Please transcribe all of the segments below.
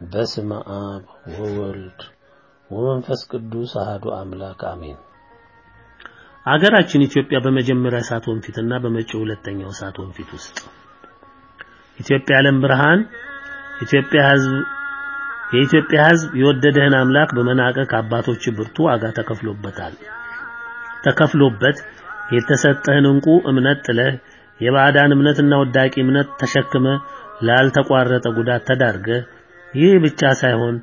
በስመ አብ ወወልድ ወመንፈስ ቅዱስ አሐዱ አምላክ አሜን። አገራችን ኢትዮጵያ በመጀመሪያ እሳት ወንፊትና በመጪው ሁለተኛው እሳት ወንፊት ውስጥ ኢትዮጵያ ዓለም ብርሃን ኢትዮጵያ ሕዝብ የኢትዮጵያ ሕዝብ የወደደህን አምላክ በመናቀ ከአባቶች ብርቱ ዋጋ ተከፍሎበታል ተከፍሎበት የተሰጠህን እንቁ እምነት ጥለህ የባዕዳን እምነትና ወዳቂ እምነት ተሸክመ ላልተቋረጠ ጉዳት ተዳርገ ይህ ብቻ ሳይሆን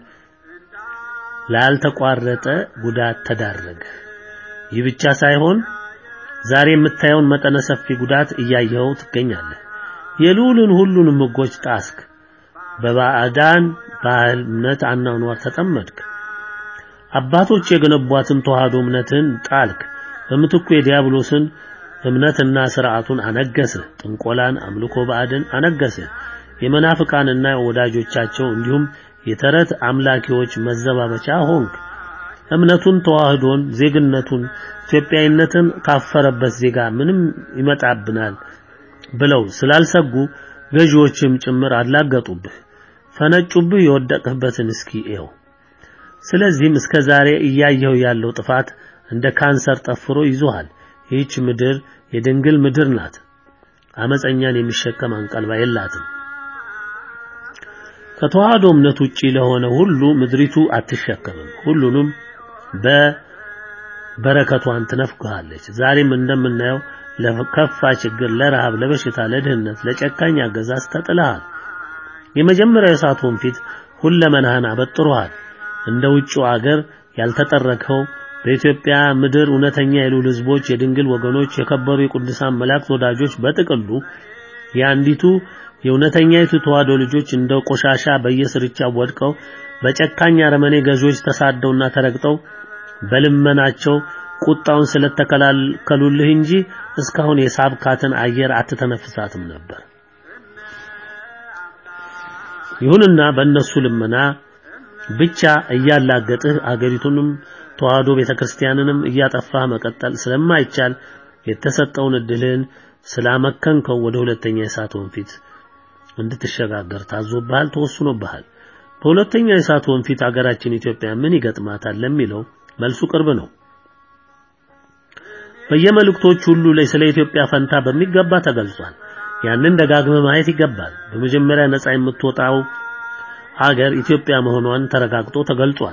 ላልተቋረጠ ጉዳት ተዳረገ። ይህ ብቻ ሳይሆን ዛሬ የምታየውን መጠነ ሰፊ ጉዳት እያየኸው ትገኛለህ። የልዑልን ሁሉንም ሕጎች ጣስክ። በባዕዳን ባህል እምነት አኗኗር ተጠመድክ። አባቶች የገነቧትን ተዋህዶ እምነትን ጣልክ። በምትኩ የዲያብሎስን እምነትና ስርዓቱን አነገስህ። ጥንቆላን፣ አምልኮ ባዕድን አነገስህ። የመናፍቃንና ወዳጆቻቸው እንዲሁም የተረት አምላኪዎች መዘባበቻ ሆንክ። እምነቱን፣ ተዋህዶን፣ ዜግነቱን፣ ኢትዮጵያዊነትን ካፈረበት ዜጋ ምንም ይመጣብናል ብለው ስላልሰጉ ገዢዎችም ጭምር አላገጡብህ፣ ፈነጩብህ። የወደቅህበትን እስኪ እየው። ስለዚህም እስከ ዛሬ እያየው ያለው ጥፋት እንደ ካንሰር ጠፍሮ ይዞሃል። ይህች ምድር የድንግል ምድር ናት። አመፀኛን የሚሸከም አንቀልባ የላትም። ከተዋህዶ እምነት ውጪ ለሆነ ሁሉ ምድሪቱ አትሸከምም። ሁሉንም በበረከቷን ትነፍግሃለች። ዛሬም እንደምናየው ለከፋ ችግር፣ ለረሃብ፣ ለበሽታ፣ ለድህነት፣ ለጨካኝ አገዛዝ ተጥለሃል። የመጀመሪያው የእሳት ወንፊት ሁለመናህን አበጥሮሃል። እንደ ውጭው አገር ያልተጠረከው በኢትዮጵያ ምድር እውነተኛ የልዑል ሕዝቦች፣ የድንግል ወገኖች፣ የከበሩ የቅዱሳን መላእክት ወዳጆች በጥቅሉ የአንዲቱ የእውነተኛይቱ ተዋህዶ ልጆች እንደ ቆሻሻ በየስርቻው ወድቀው በጨካኝ አረመኔ ገዢዎች ተሳደውና ተረግጠው በልመናቸው ቁጣውን ስለተከላከሉልህ እንጂ እስካሁን የሳብካትን አየር አትተነፍሳትም ነበር። ይሁንና በእነሱ ልመና ብቻ እያላገጥህ አገሪቱንም ተዋህዶ ቤተክርስቲያንንም እያጠፋህ መቀጠል ስለማይቻል የተሰጠውን እድልህን ስላመከንከው ወደ ሁለተኛ የእሳት ወንፊት እንድትሸጋገር ታዞብሃል፣ ተወስኖብሃል። በሁለተኛ የእሳት ወንፊት አገራችን ኢትዮጵያ ምን ይገጥማታል ለሚለው መልሱ ቅርብ ነው። በየመልእክቶች ሁሉ ላይ ስለ ኢትዮጵያ ፈንታ በሚገባ ተገልጿል። ያንን ደጋግመህ ማየት ይገባል። በመጀመሪያ ነፃ የምትወጣው አገር ኢትዮጵያ መሆኗን ተረጋግጦ ተገልጿል።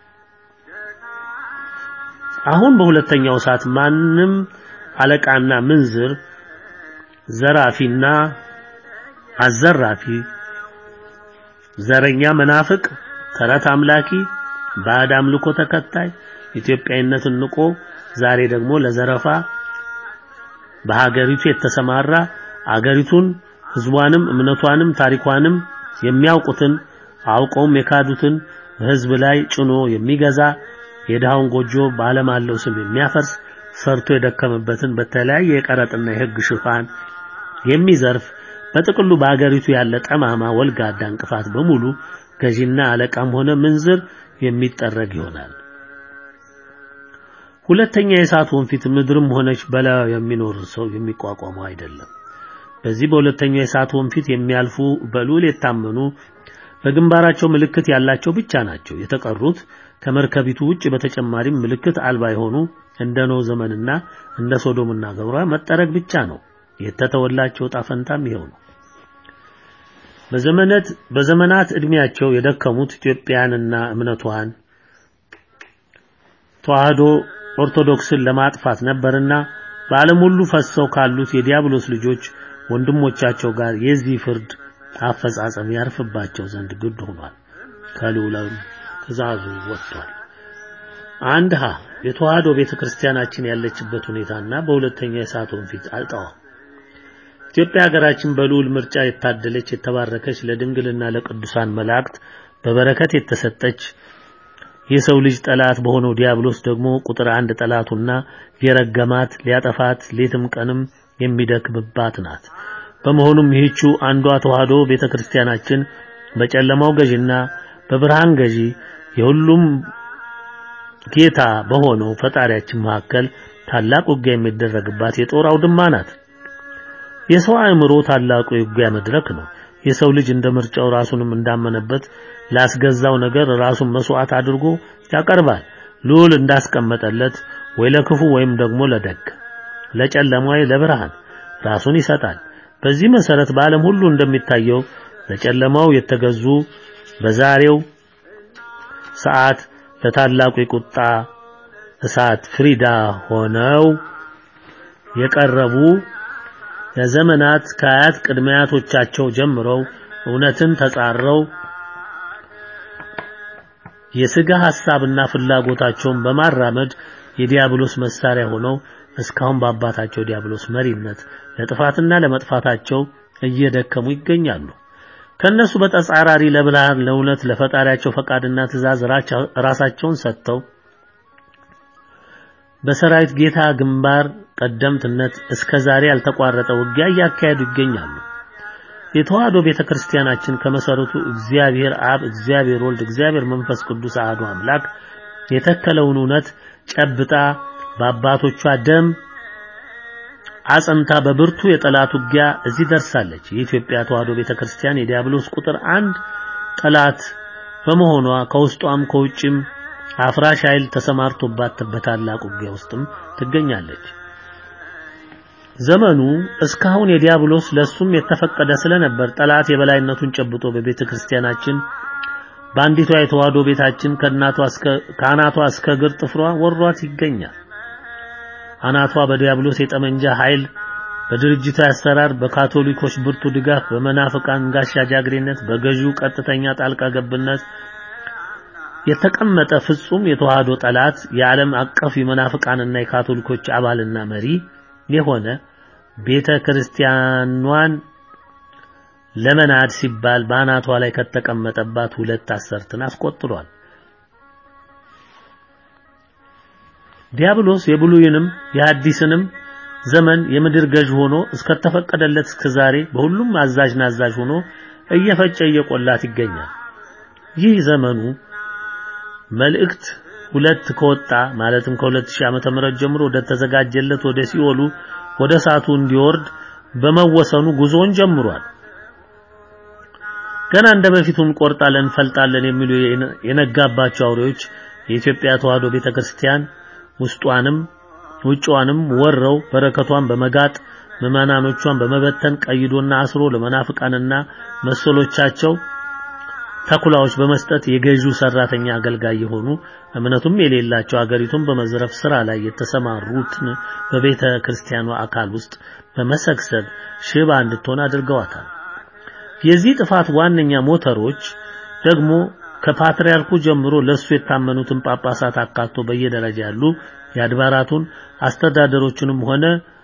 አሁን በሁለተኛው ሰዓት ማንም አለቃና ምንዝር ዘራፊና አዘራፊ ዘረኛ መናፍቅ ተረት አምላኪ ባዕድ አምልኮ ተከታይ ኢትዮጵያዊነትን ንቆ ዛሬ ደግሞ ለዘረፋ በሀገሪቱ የተሰማራ አገሪቱን ሕዝቧንም እምነቷንም ታሪኳንም የሚያውቁትን አውቀውም የካዱትን በሕዝብ ላይ ጭኖ የሚገዛ የድሃውን ጎጆ በዓለም አለው ስም የሚያፈርስ ሰርቶ የደከመበትን በተለያየ የቀረጥና የሕግ ሽፋን የሚዘርፍ በጥቅሉ በአገሪቱ ያለ ጠማማ ወልጋዳ እንቅፋት በሙሉ ገዢና አለቃም ሆነ ምንዝር የሚጠረግ ይሆናል። ሁለተኛ የእሳት ወንፊት ምድርም ሆነች በላዩ የሚኖር ሰው የሚቋቋመው አይደለም። በዚህ በሁለተኛው የእሳት ወንፊት የሚያልፉ በልዑል የታመኑ በግንባራቸው ምልክት ያላቸው ብቻ ናቸው። የተቀሩት ከመርከቢቱ ውጭ በተጨማሪም ምልክት አልባ የሆኑ እንደ ኖህ ዘመንና እንደ ሶዶምና ገሞራ መጠረግ ብቻ ነው። የተተወላቸው ዕጣ ፈንታም ይኸው ነው። በዘመናት በዘመናት እድሜያቸው የደከሙት ኢትዮጵያንና እምነቷን ተዋህዶ ኦርቶዶክስን ለማጥፋት ነበርና በዓለም ሁሉ ፈሰው ካሉት የዲያብሎስ ልጆች ወንድሞቻቸው ጋር የዚህ ፍርድ አፈጻጸም ያርፍባቸው ዘንድ ግድ ሆኗል። ከልዑላዊ ትእዛዙ ወጥቷል። አንድ ሀ የተዋህዶ ቤተክርስቲያናችን ያለችበት ሁኔታና በሁለተኛ የእሳት ወንፊት አልጠዋ ኢትዮጵያ ሀገራችን በልዑል ምርጫ የታደለች የተባረከች ለድንግልና ለቅዱሳን መላእክት በበረከት የተሰጠች የሰው ልጅ ጠላት በሆነው ዲያብሎስ ደግሞ ቁጥር አንድ ጠላቱና የረገማት ሊያጠፋት ሌትም ቀንም የሚደክምባት ናት። በመሆኑም ይህቹ አንዷ ተዋህዶ ቤተክርስቲያናችን በጨለማው ገዢና በብርሃን ገዢ የሁሉም ጌታ በሆነው ፈጣሪያችን መካከል ታላቅ ውጊያ የሚደረግባት የጦር አውድማ ናት። የሰው አእምሮ ታላቁ የውጊያ መድረክ ነው። የሰው ልጅ እንደ ምርጫው ራሱንም እንዳመነበት ላስገዛው ነገር ራሱን መስዋዕት አድርጎ ያቀርባል። ልዑል እንዳስቀመጠለት ወይ ለክፉ ወይም ደግሞ ለደግ ለጨለማ ወይ ለብርሃን ራሱን ይሰጣል። በዚህ መሰረት በዓለም ሁሉ እንደሚታየው ለጨለማው የተገዙ በዛሬው ሰዓት ለታላቁ የቁጣ እሳት ፍሪዳ ሆነው የቀረቡ ለዘመናት ከአያት ቅድመ አያቶቻቸው ጀምረው እውነትን ተጻረው የስጋ ሐሳብና ፍላጎታቸውን በማራመድ የዲያብሎስ መሳሪያ ሆነው እስካሁን በአባታቸው ዲያብሎስ መሪነት ለጥፋትና ለመጥፋታቸው እየደከሙ ይገኛሉ። ከነሱ በተጻራሪ ለብርሃን፣ ለእውነት፣ ለፈጣሪያቸው ፈቃድና ትእዛዝ ራሳቸውን ሰጥተው በሰራዊት ጌታ ግንባር ቀደምትነት እስከ ዛሬ ያልተቋረጠ ውጊያ እያካሄዱ ይገኛሉ። የተዋህዶ ቤተክርስቲያናችን ከመሰረቱ እግዚአብሔር አብ፣ እግዚአብሔር ወልድ፣ እግዚአብሔር መንፈስ ቅዱስ አሐዱ አምላክ የተከለውን እውነት ጨብጣ በአባቶቿ ደም አጽንታ በብርቱ የጠላት ውጊያ እዚህ ደርሳለች። የኢትዮጵያ ተዋህዶ ቤተክርስቲያን የዲያብሎስ ቁጥር አንድ ጠላት በመሆኗ ከውስጧም ከውጭም አፍራሽ ኃይል ተሰማርቶባት በታላቅ ውጊያ ውስጥም ትገኛለች። ዘመኑ እስካሁን የዲያብሎስ ለሱም የተፈቀደ ስለነበር ጠላት የበላይነቱን ጨብጦ በቤተ ክርስቲያናችን በአንዲቷ የተዋህዶ ቤታችን ከእናቷ እስከ ከአናቷ እስከ እግር ጥፍሯ ወሯት ይገኛል። አናቷ በዲያብሎስ የጠመንጃ ኃይል በድርጅታዊ አሰራር በካቶሊኮች ብርቱ ድጋፍ በመናፍቃን ጋሻ ጃግሬነት በገዢው ቀጥተኛ ጣልቃ ገብነት የተቀመጠ ፍጹም የተዋህዶ ጠላት የዓለም አቀፍ የመናፍቃንና የካቶሊኮች አባልና መሪ የሆነ ቤተ ክርስቲያኗን ለመናድ ሲባል በአናቷ ላይ ከተቀመጠባት ሁለት አሰርትን አስቆጥሯል። ዲያብሎስ የብሉይንም የሐዲስንም ዘመን የምድር ገዥ ሆኖ እስከተፈቀደለት እስከ ዛሬ በሁሉም አዛዥና አዛዥ ሆኖ እየፈጨ እየቆላት ይገኛል። ይህ ዘመኑ መልእክት ሁለት ከወጣ ማለትም ከ2000 ዓመተ ምህረት ጀምሮ ወደ ተዘጋጀለት ወደ ሲኦሉ ወደ እሳቱ እንዲወርድ በመወሰኑ ጉዞውን ጀምሯል። ገና እንደ በፊቱ እንቆርጣለን እንፈልጣለን የሚሉ የነጋባቸው አውሬዎች የኢትዮጵያ ተዋህዶ ቤተክርስቲያን ውስጧንም ውጭዋንም ወረው በረከቷን በመጋጥ ምዕመናኖቿን በመበተን ቀይዶና አስሮ ለመናፍቃንና መሰሎቻቸው ተኩላዎች በመስጠት የገዢው ሰራተኛ አገልጋይ የሆኑ እምነቱም የሌላቸው አገሪቱን በመዝረፍ ስራ ላይ የተሰማሩትን በቤተ ክርስቲያኗ አካል ውስጥ በመሰግሰግ ሽባ እንድትሆን አድርገዋታል። የዚህ ጥፋት ዋነኛ ሞተሮች ደግሞ ከፓትርያርኩ ጀምሮ ለሱ የታመኑትን ጳጳሳት አካቶ በየደረጃ ያሉ የአድባራቱን አስተዳደሮችንም ሆነ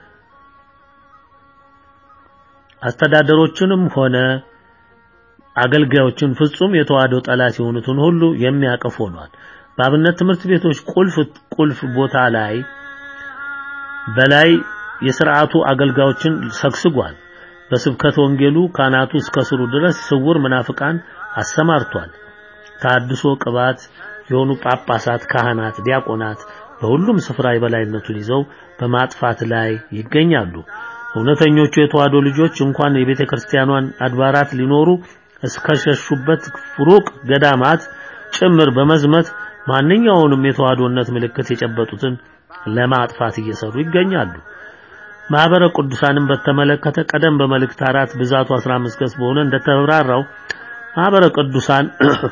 አስተዳደሮችንም ሆነ አገልጋዮችን ፍጹም የተዋህዶ ጠላት የሆኑትን ሁሉ የሚያቀፍ ሆኗል። በአብነት ትምህርት ቤቶች ቁልፍ ቁልፍ ቦታ ላይ በላይ የሥርዓቱ አገልጋዮችን ሰግስጓል። በስብከት ወንጌሉ ካህናቱ እስከ ስሩ ድረስ ስውር መናፍቃን አሰማርቷል። ታድሶ ቅባት የሆኑ ጳጳሳት፣ ካህናት፣ ዲያቆናት በሁሉም ስፍራ የበላይነቱን ይዘው በማጥፋት ላይ ይገኛሉ። እውነተኞቹ የተዋህዶ ልጆች እንኳን የቤተ ክርስቲያኗን አድባራት ሊኖሩ እስከ ሸሹበት ሩቅ ገዳማት ጭምር በመዝመት ማንኛውንም የተዋህዶነት ምልክት የጨበጡትን ለማጥፋት እየሰሩ ይገኛሉ። ማህበረ ቅዱሳንን በተመለከተ ቀደም በመልእክት አራት ብዛቱ 15 ገጽ በሆነ እንደተብራራው ማህበረ ቅዱሳን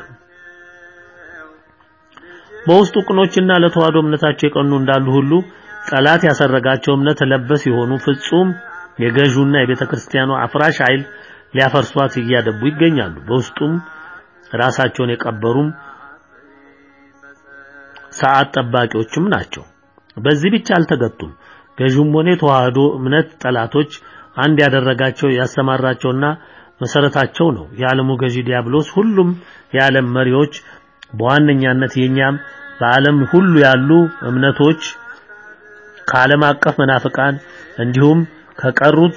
በውስጡ ቅኖችና ለተዋህዶ እምነታቸው የቀኑ እንዳሉ ሁሉ ጠላት ያሰረጋቸው እምነት ለበስ የሆኑ ፍጹም የገዡና የቤተ ክርስቲያኗ አፍራሽ ኃይል ሊያፈርሷት እያደቡ ይገኛሉ። በውስጡም ራሳቸውን የቀበሩም ሰዓት ጠባቂዎችም ናቸው። በዚህ ብቻ አልተገቱም። ገዥም ሆነ የተዋህዶ እምነት ጠላቶች አንድ ያደረጋቸው ያሰማራቸውና መሰረታቸው ነው የዓለሙ ገዢ ዲያብሎስ። ሁሉም የዓለም መሪዎች በዋነኛነት የኛም በዓለም ሁሉ ያሉ እምነቶች ከዓለም አቀፍ መናፍቃን እንዲሁም ከቀሩት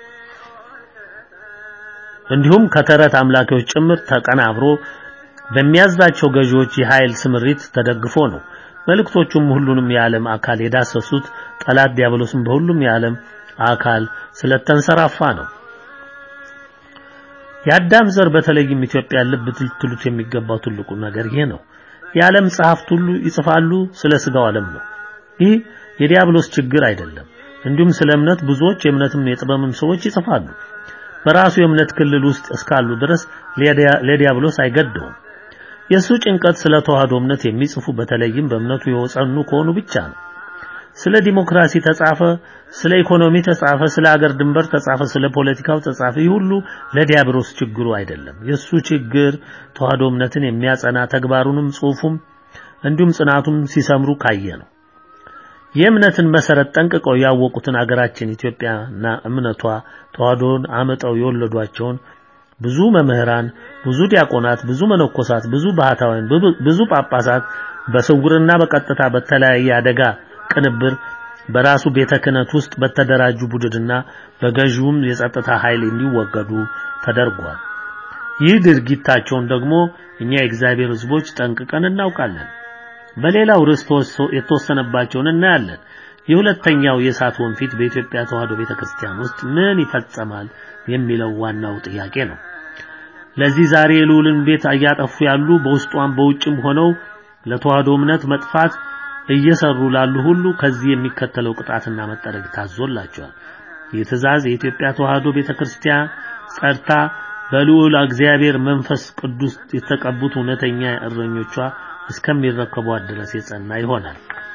እንዲሁም ከተረት አምላኪዎች ጭምር ተቀናብሮ በሚያዛቸው ገዢዎች የኃይል ስምሪት ተደግፎ ነው። መልእክቶቹም ሁሉንም የዓለም አካል የዳሰሱት ጠላት ዲያብሎስም በሁሉም የዓለም አካል ስለተንሰራፋ ነው። የአዳም ዘር በተለይም ኢትዮጵያ ልብ ልትሉት የሚገባው ትልቁ ነገር ይሄ ነው። የዓለም ጸሐፍት ሁሉ ይጽፋሉ ስለ ስጋው ዓለም ነው። ይህ የዲያብሎስ ችግር አይደለም። እንዲሁም ስለ እምነት ብዙዎች የእምነትም የጥበብም ሰዎች ይጽፋሉ። በራሱ የእምነት ክልል ውስጥ እስካሉ ድረስ ለዲያብሎስ አይገደውም። የእሱ ጭንቀት ስለ ተዋህዶ እምነት የሚጽፉ በተለይም በእምነቱ የወጸኑ ከሆኑ ብቻ ነው። ስለ ዲሞክራሲ ተጻፈ፣ ስለ ኢኮኖሚ ተጻፈ፣ ስለ አገር ድንበር ተጻፈ፣ ስለ ፖለቲካው ተጻፈ። ይህ ሁሉ ለዲያብሎስ ችግሩ አይደለም። የሱ ችግር ተዋህዶ እምነትን የሚያጸና ተግባሩንም ጽሑፉም እንዲሁም ጽናቱም ሲሰምሩ ካየ ነው። የእምነትን መሰረት ጠንቅቀው ያወቁትን አገራችን ኢትዮጵያና እምነቷ ተዋህዶን አመጠው የወለዷቸውን ብዙ መምህራን፣ ብዙ ዲያቆናት፣ ብዙ መነኮሳት፣ ብዙ ባህታውያን፣ ብዙ ጳጳሳት በስውርና በቀጥታ በተለያየ አደጋ ቅንብር በራሱ ቤተ ክህነት ውስጥ በተደራጁ ቡድንና በገዢውም የጸጥታ ኃይል እንዲወገዱ ተደርጓል። ይህ ድርጊታቸውን ደግሞ እኛ የእግዚአብሔር ሕዝቦች ጠንቅቀን እናውቃለን። በሌላው ርዕስ የተወሰነባቸውን እናያለን። የሁለተኛው የእሳት ወንፊት በኢትዮጵያ ተዋህዶ ቤተክርስቲያን ውስጥ ምን ይፈጸማል የሚለው ዋናው ጥያቄ ነው። ለዚህ ዛሬ የልዑልን ቤት እያጠፉ ያሉ በውስጧም በውጭም ሆነው ለተዋህዶ እምነት መጥፋት እየሰሩ ላሉ ሁሉ ከዚህ የሚከተለው ቅጣትና መጠረግ ታዞላቸዋል። ይህ ትእዛዝ የኢትዮጵያ ተዋህዶ ቤተክርስቲያን ጸድታ በልዑል እግዚአብሔር መንፈስ ቅዱስ የተቀቡት እውነተኛ እረኞቿ እስከሚረከቧት ድረስ የጸና ይሆናል።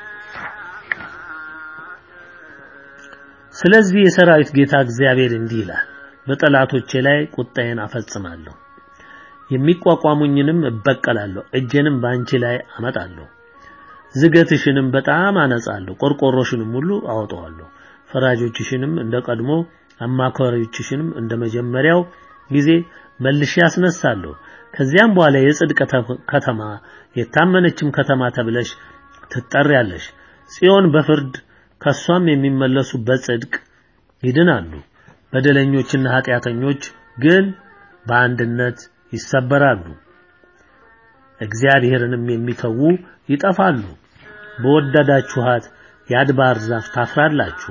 ስለዚህ የሰራዊት ጌታ እግዚአብሔር እንዲህ ይላል፣ በጠላቶቼ ላይ ቁጣዬን አፈጽማለሁ፣ የሚቋቋሙኝንም እበቀላለሁ፣ እጄንም በአንቺ ላይ አመጣለሁ። ዝገትሽንም በጣም አነጻለሁ፣ ቆርቆሮሽንም ሁሉ አወጣዋለሁ። ፈራጆችሽንም እንደ ቀድሞ አማካሪዎችሽንም እንደ መጀመሪያው ጊዜ መልሼ ያስነሳለሁ። ከዚያም በኋላ የጽድቅ ከተማ የታመነችም ከተማ ተብለሽ ትጠሪያለሽ። ጽዮን በፍርድ ከሷም የሚመለሱ በጽድቅ ይድናሉ። በደለኞችና ኃጢአተኞች ግን በአንድነት ይሰበራሉ። እግዚአብሔርንም የሚተዉ ይጠፋሉ። በወደዳችኋት የአድባር ዛፍ ታፍራላችሁ።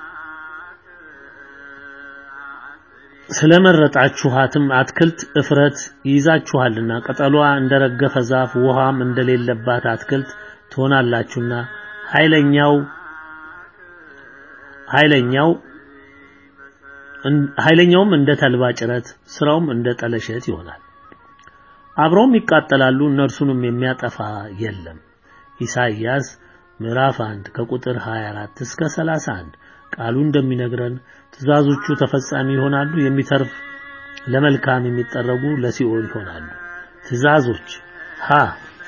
ስለመረጣችኋትም አትክልት እፍረት ይይዛችኋልና ቅጠሏ እንደረገፈ ዛፍ ውሃም እንደሌለባት አትክልት ትሆናላችሁና ኃይለኛው ኃይለኛው ኃይለኛውም እንደ ተልባ ጭረት ስራውም እንደ ጠለሸት ይሆናል። አብረውም ይቃጠላሉ፣ እነርሱንም የሚያጠፋ የለም። ኢሳይያስ ምዕራፍ 1 ከቁጥር 24 እስከ 31 ቃሉ እንደሚነግረን ትእዛዞቹ ተፈጻሚ ይሆናሉ፣ የሚተርፍ ለመልካም የሚጠረጉ ለሲኦል ይሆናሉ። ትእዛዞች ሀ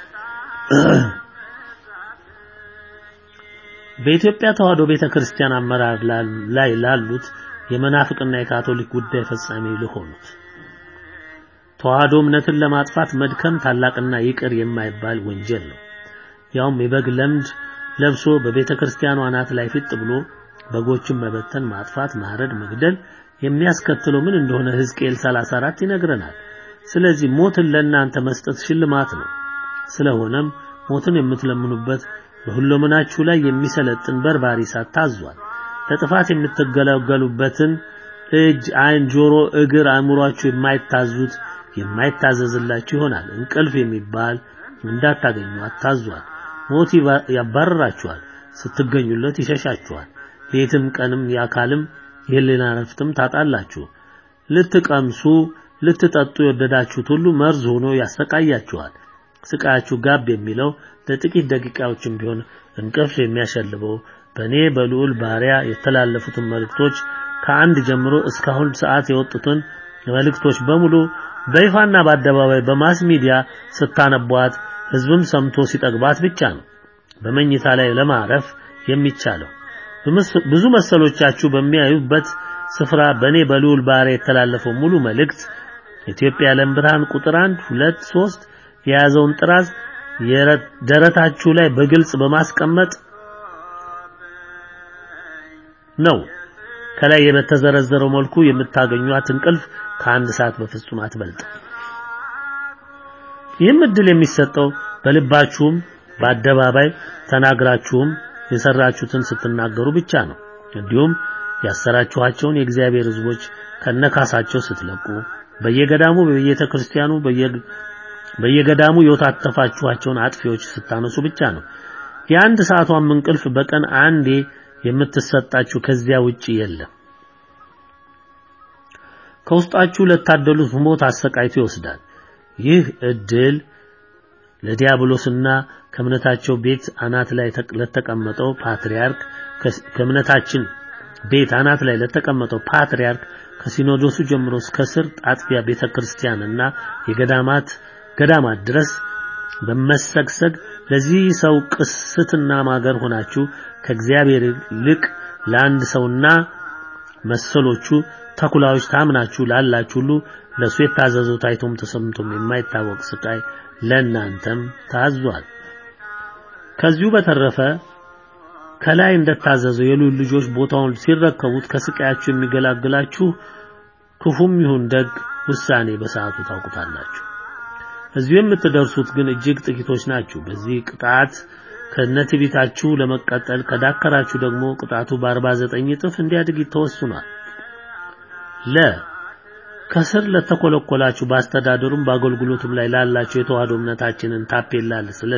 በኢትዮጵያ ተዋህዶ ቤተክርስቲያን አመራር ላይ ላሉት የመናፍቅና የካቶሊክ ጉዳይ ፈጻሚ ለሆኑት ተዋህዶ እምነትን ለማጥፋት መድከም ታላቅና ይቅር የማይባል ወንጀል ነው። ያውም የበግ ለምድ ለብሶ በቤተክርስቲያኗ አናት ላይ ፊት ብሎ በጎችን መበተን፣ ማጥፋት፣ ማረድ፣ መግደል የሚያስከትለው ምን እንደሆነ ሕዝቅኤል 34 ይነግረናል። ስለዚህ ሞትን ለእናንተ መስጠት ሽልማት ነው። ስለሆነም ሞትን የምትለምኑበት በሁለመናችሁ ላይ የሚሰለጥን በርባሪ እሳት ታዟል። ለጥፋት የምትገለገሉበትን እጅ፣ ዓይን፣ ጆሮ፣ እግር አእምሯችሁ የማይታዙት የማይታዘዝላችሁ ይሆናል። እንቅልፍ የሚባል እንዳታገኙ አታዟል። ሞት ያባረራችኋል፣ ስትገኙለት ይሸሻችኋል። ሌትም ቀንም የአካልም የህሊና ረፍትም ታጣላችሁ። ልትቀምሱ ልትጠጡ የወደዳችሁት ሁሉ መርዝ ሆኖ ያሰቃያችኋል። ስቃያችሁ ጋብ የሚለው ለጥቂት ደቂቃዎችም ቢሆን እንቅልፍ የሚያሸልበው በእኔ በልዑል ባሪያ የተላለፉትን መልእክቶች ከአንድ ጀምሮ እስካሁን ሰዓት የወጡትን መልእክቶች በሙሉ በይፋና በአደባባይ በማስ ሚዲያ ስታነቧት ህዝብም ሰምቶ ሲጠግባት ብቻ ነው በመኝታ ላይ ለማረፍ የሚቻለው። ብዙ መሰሎቻችሁ በሚያዩበት ስፍራ በእኔ በልዑል ባሪያ የተላለፈው ሙሉ መልእክት ኢትዮጵያ የዓለም ብርሃን ቁጥር 1 2 3 የያዘውን ጥራዝ ደረታችሁ ላይ በግልጽ በማስቀመጥ ነው። ከላይ በተዘረዘረው መልኩ የምታገኟት እንቅልፍ ከአንድ ሰዓት በፍጹም አትበልጥ። ይህም እድል የሚሰጠው በልባችሁም በአደባባይ ተናግራችሁም የሰራችሁትን ስትናገሩ ብቻ ነው። እንዲሁም ያሰራችኋቸውን የእግዚአብሔር ሕዝቦች ከነካሳቸው ስትለቁ በየገዳሙ በየቤተ ክርስቲያኑ በየገዳሙ የወታተፋችኋቸውን አጥፊዎች ስታነሱ ብቻ ነው። የአንድ ሰዓቷም እንቅልፍ በቀን አንዴ የምትሰጣችሁ ከዚያ ውጪ የለም። ከውስጣችሁ ለታደሉት ሞት አሰቃይቶ ይወስዳል። ይህ እድል ለዲያብሎስና ከእምነታቸው ቤት አናት ላይ ለተቀመጠው ፓትርያርክ ከእምነታችን ቤት አናት ላይ ለተቀመጠው ፓትርያርክ ከሲኖዶሱ ጀምሮ እስከ ስር አጥቢያ ቤተክርስቲያንና የገዳማት ገዳማት ድረስ በመሰግሰግ ለዚህ ሰው ቅስትና ማገር ሆናችሁ ከእግዚአብሔር ይልቅ ለአንድ ሰውና መሰሎቹ ተኩላዎች ታምናችሁ ላላችሁ ሁሉ ለሱ የታዘዘው ታይቶም ተሰምቶም የማይታወቅ ስቃይ ለእናንተም ታዟል። ከዚሁ በተረፈ ከላይ እንደታዘዘው የልዑል ልጆች ቦታውን ሲረከቡት ከስቃያችሁ የሚገላግላችሁ ክፉም ይሁን ደግ ውሳኔ በሰዓቱ ታውቁታላችሁ። እዚሁ የምትደርሱት ግን እጅግ ጥቂቶች ናችሁ። በዚህ ቅጣት ከነትዕቢታችሁ ለመቀጠል ከዳከራችሁ ደግሞ ቅጣቱ በ49 እጥፍ እንዲያድግ ተወስኗል። ለ ከስር ለተኮለኮላችሁ በአስተዳደሩም በአገልግሎቱም ላይ ላላችሁ የተዋህዶ እምነታችንን ታፔላ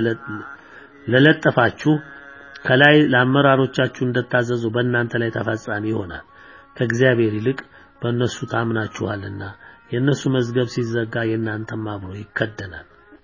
ለለጠፋችሁ ከላይ ለአመራሮቻችሁ እንደታዘዙ በእናንተ ላይ ተፈጻሚ ይሆናል። ከእግዚአብሔር ይልቅ በእነሱ ታምናችኋልና የእነሱ መዝገብ ሲዘጋ የእናንተም አብሮ ይከደናል።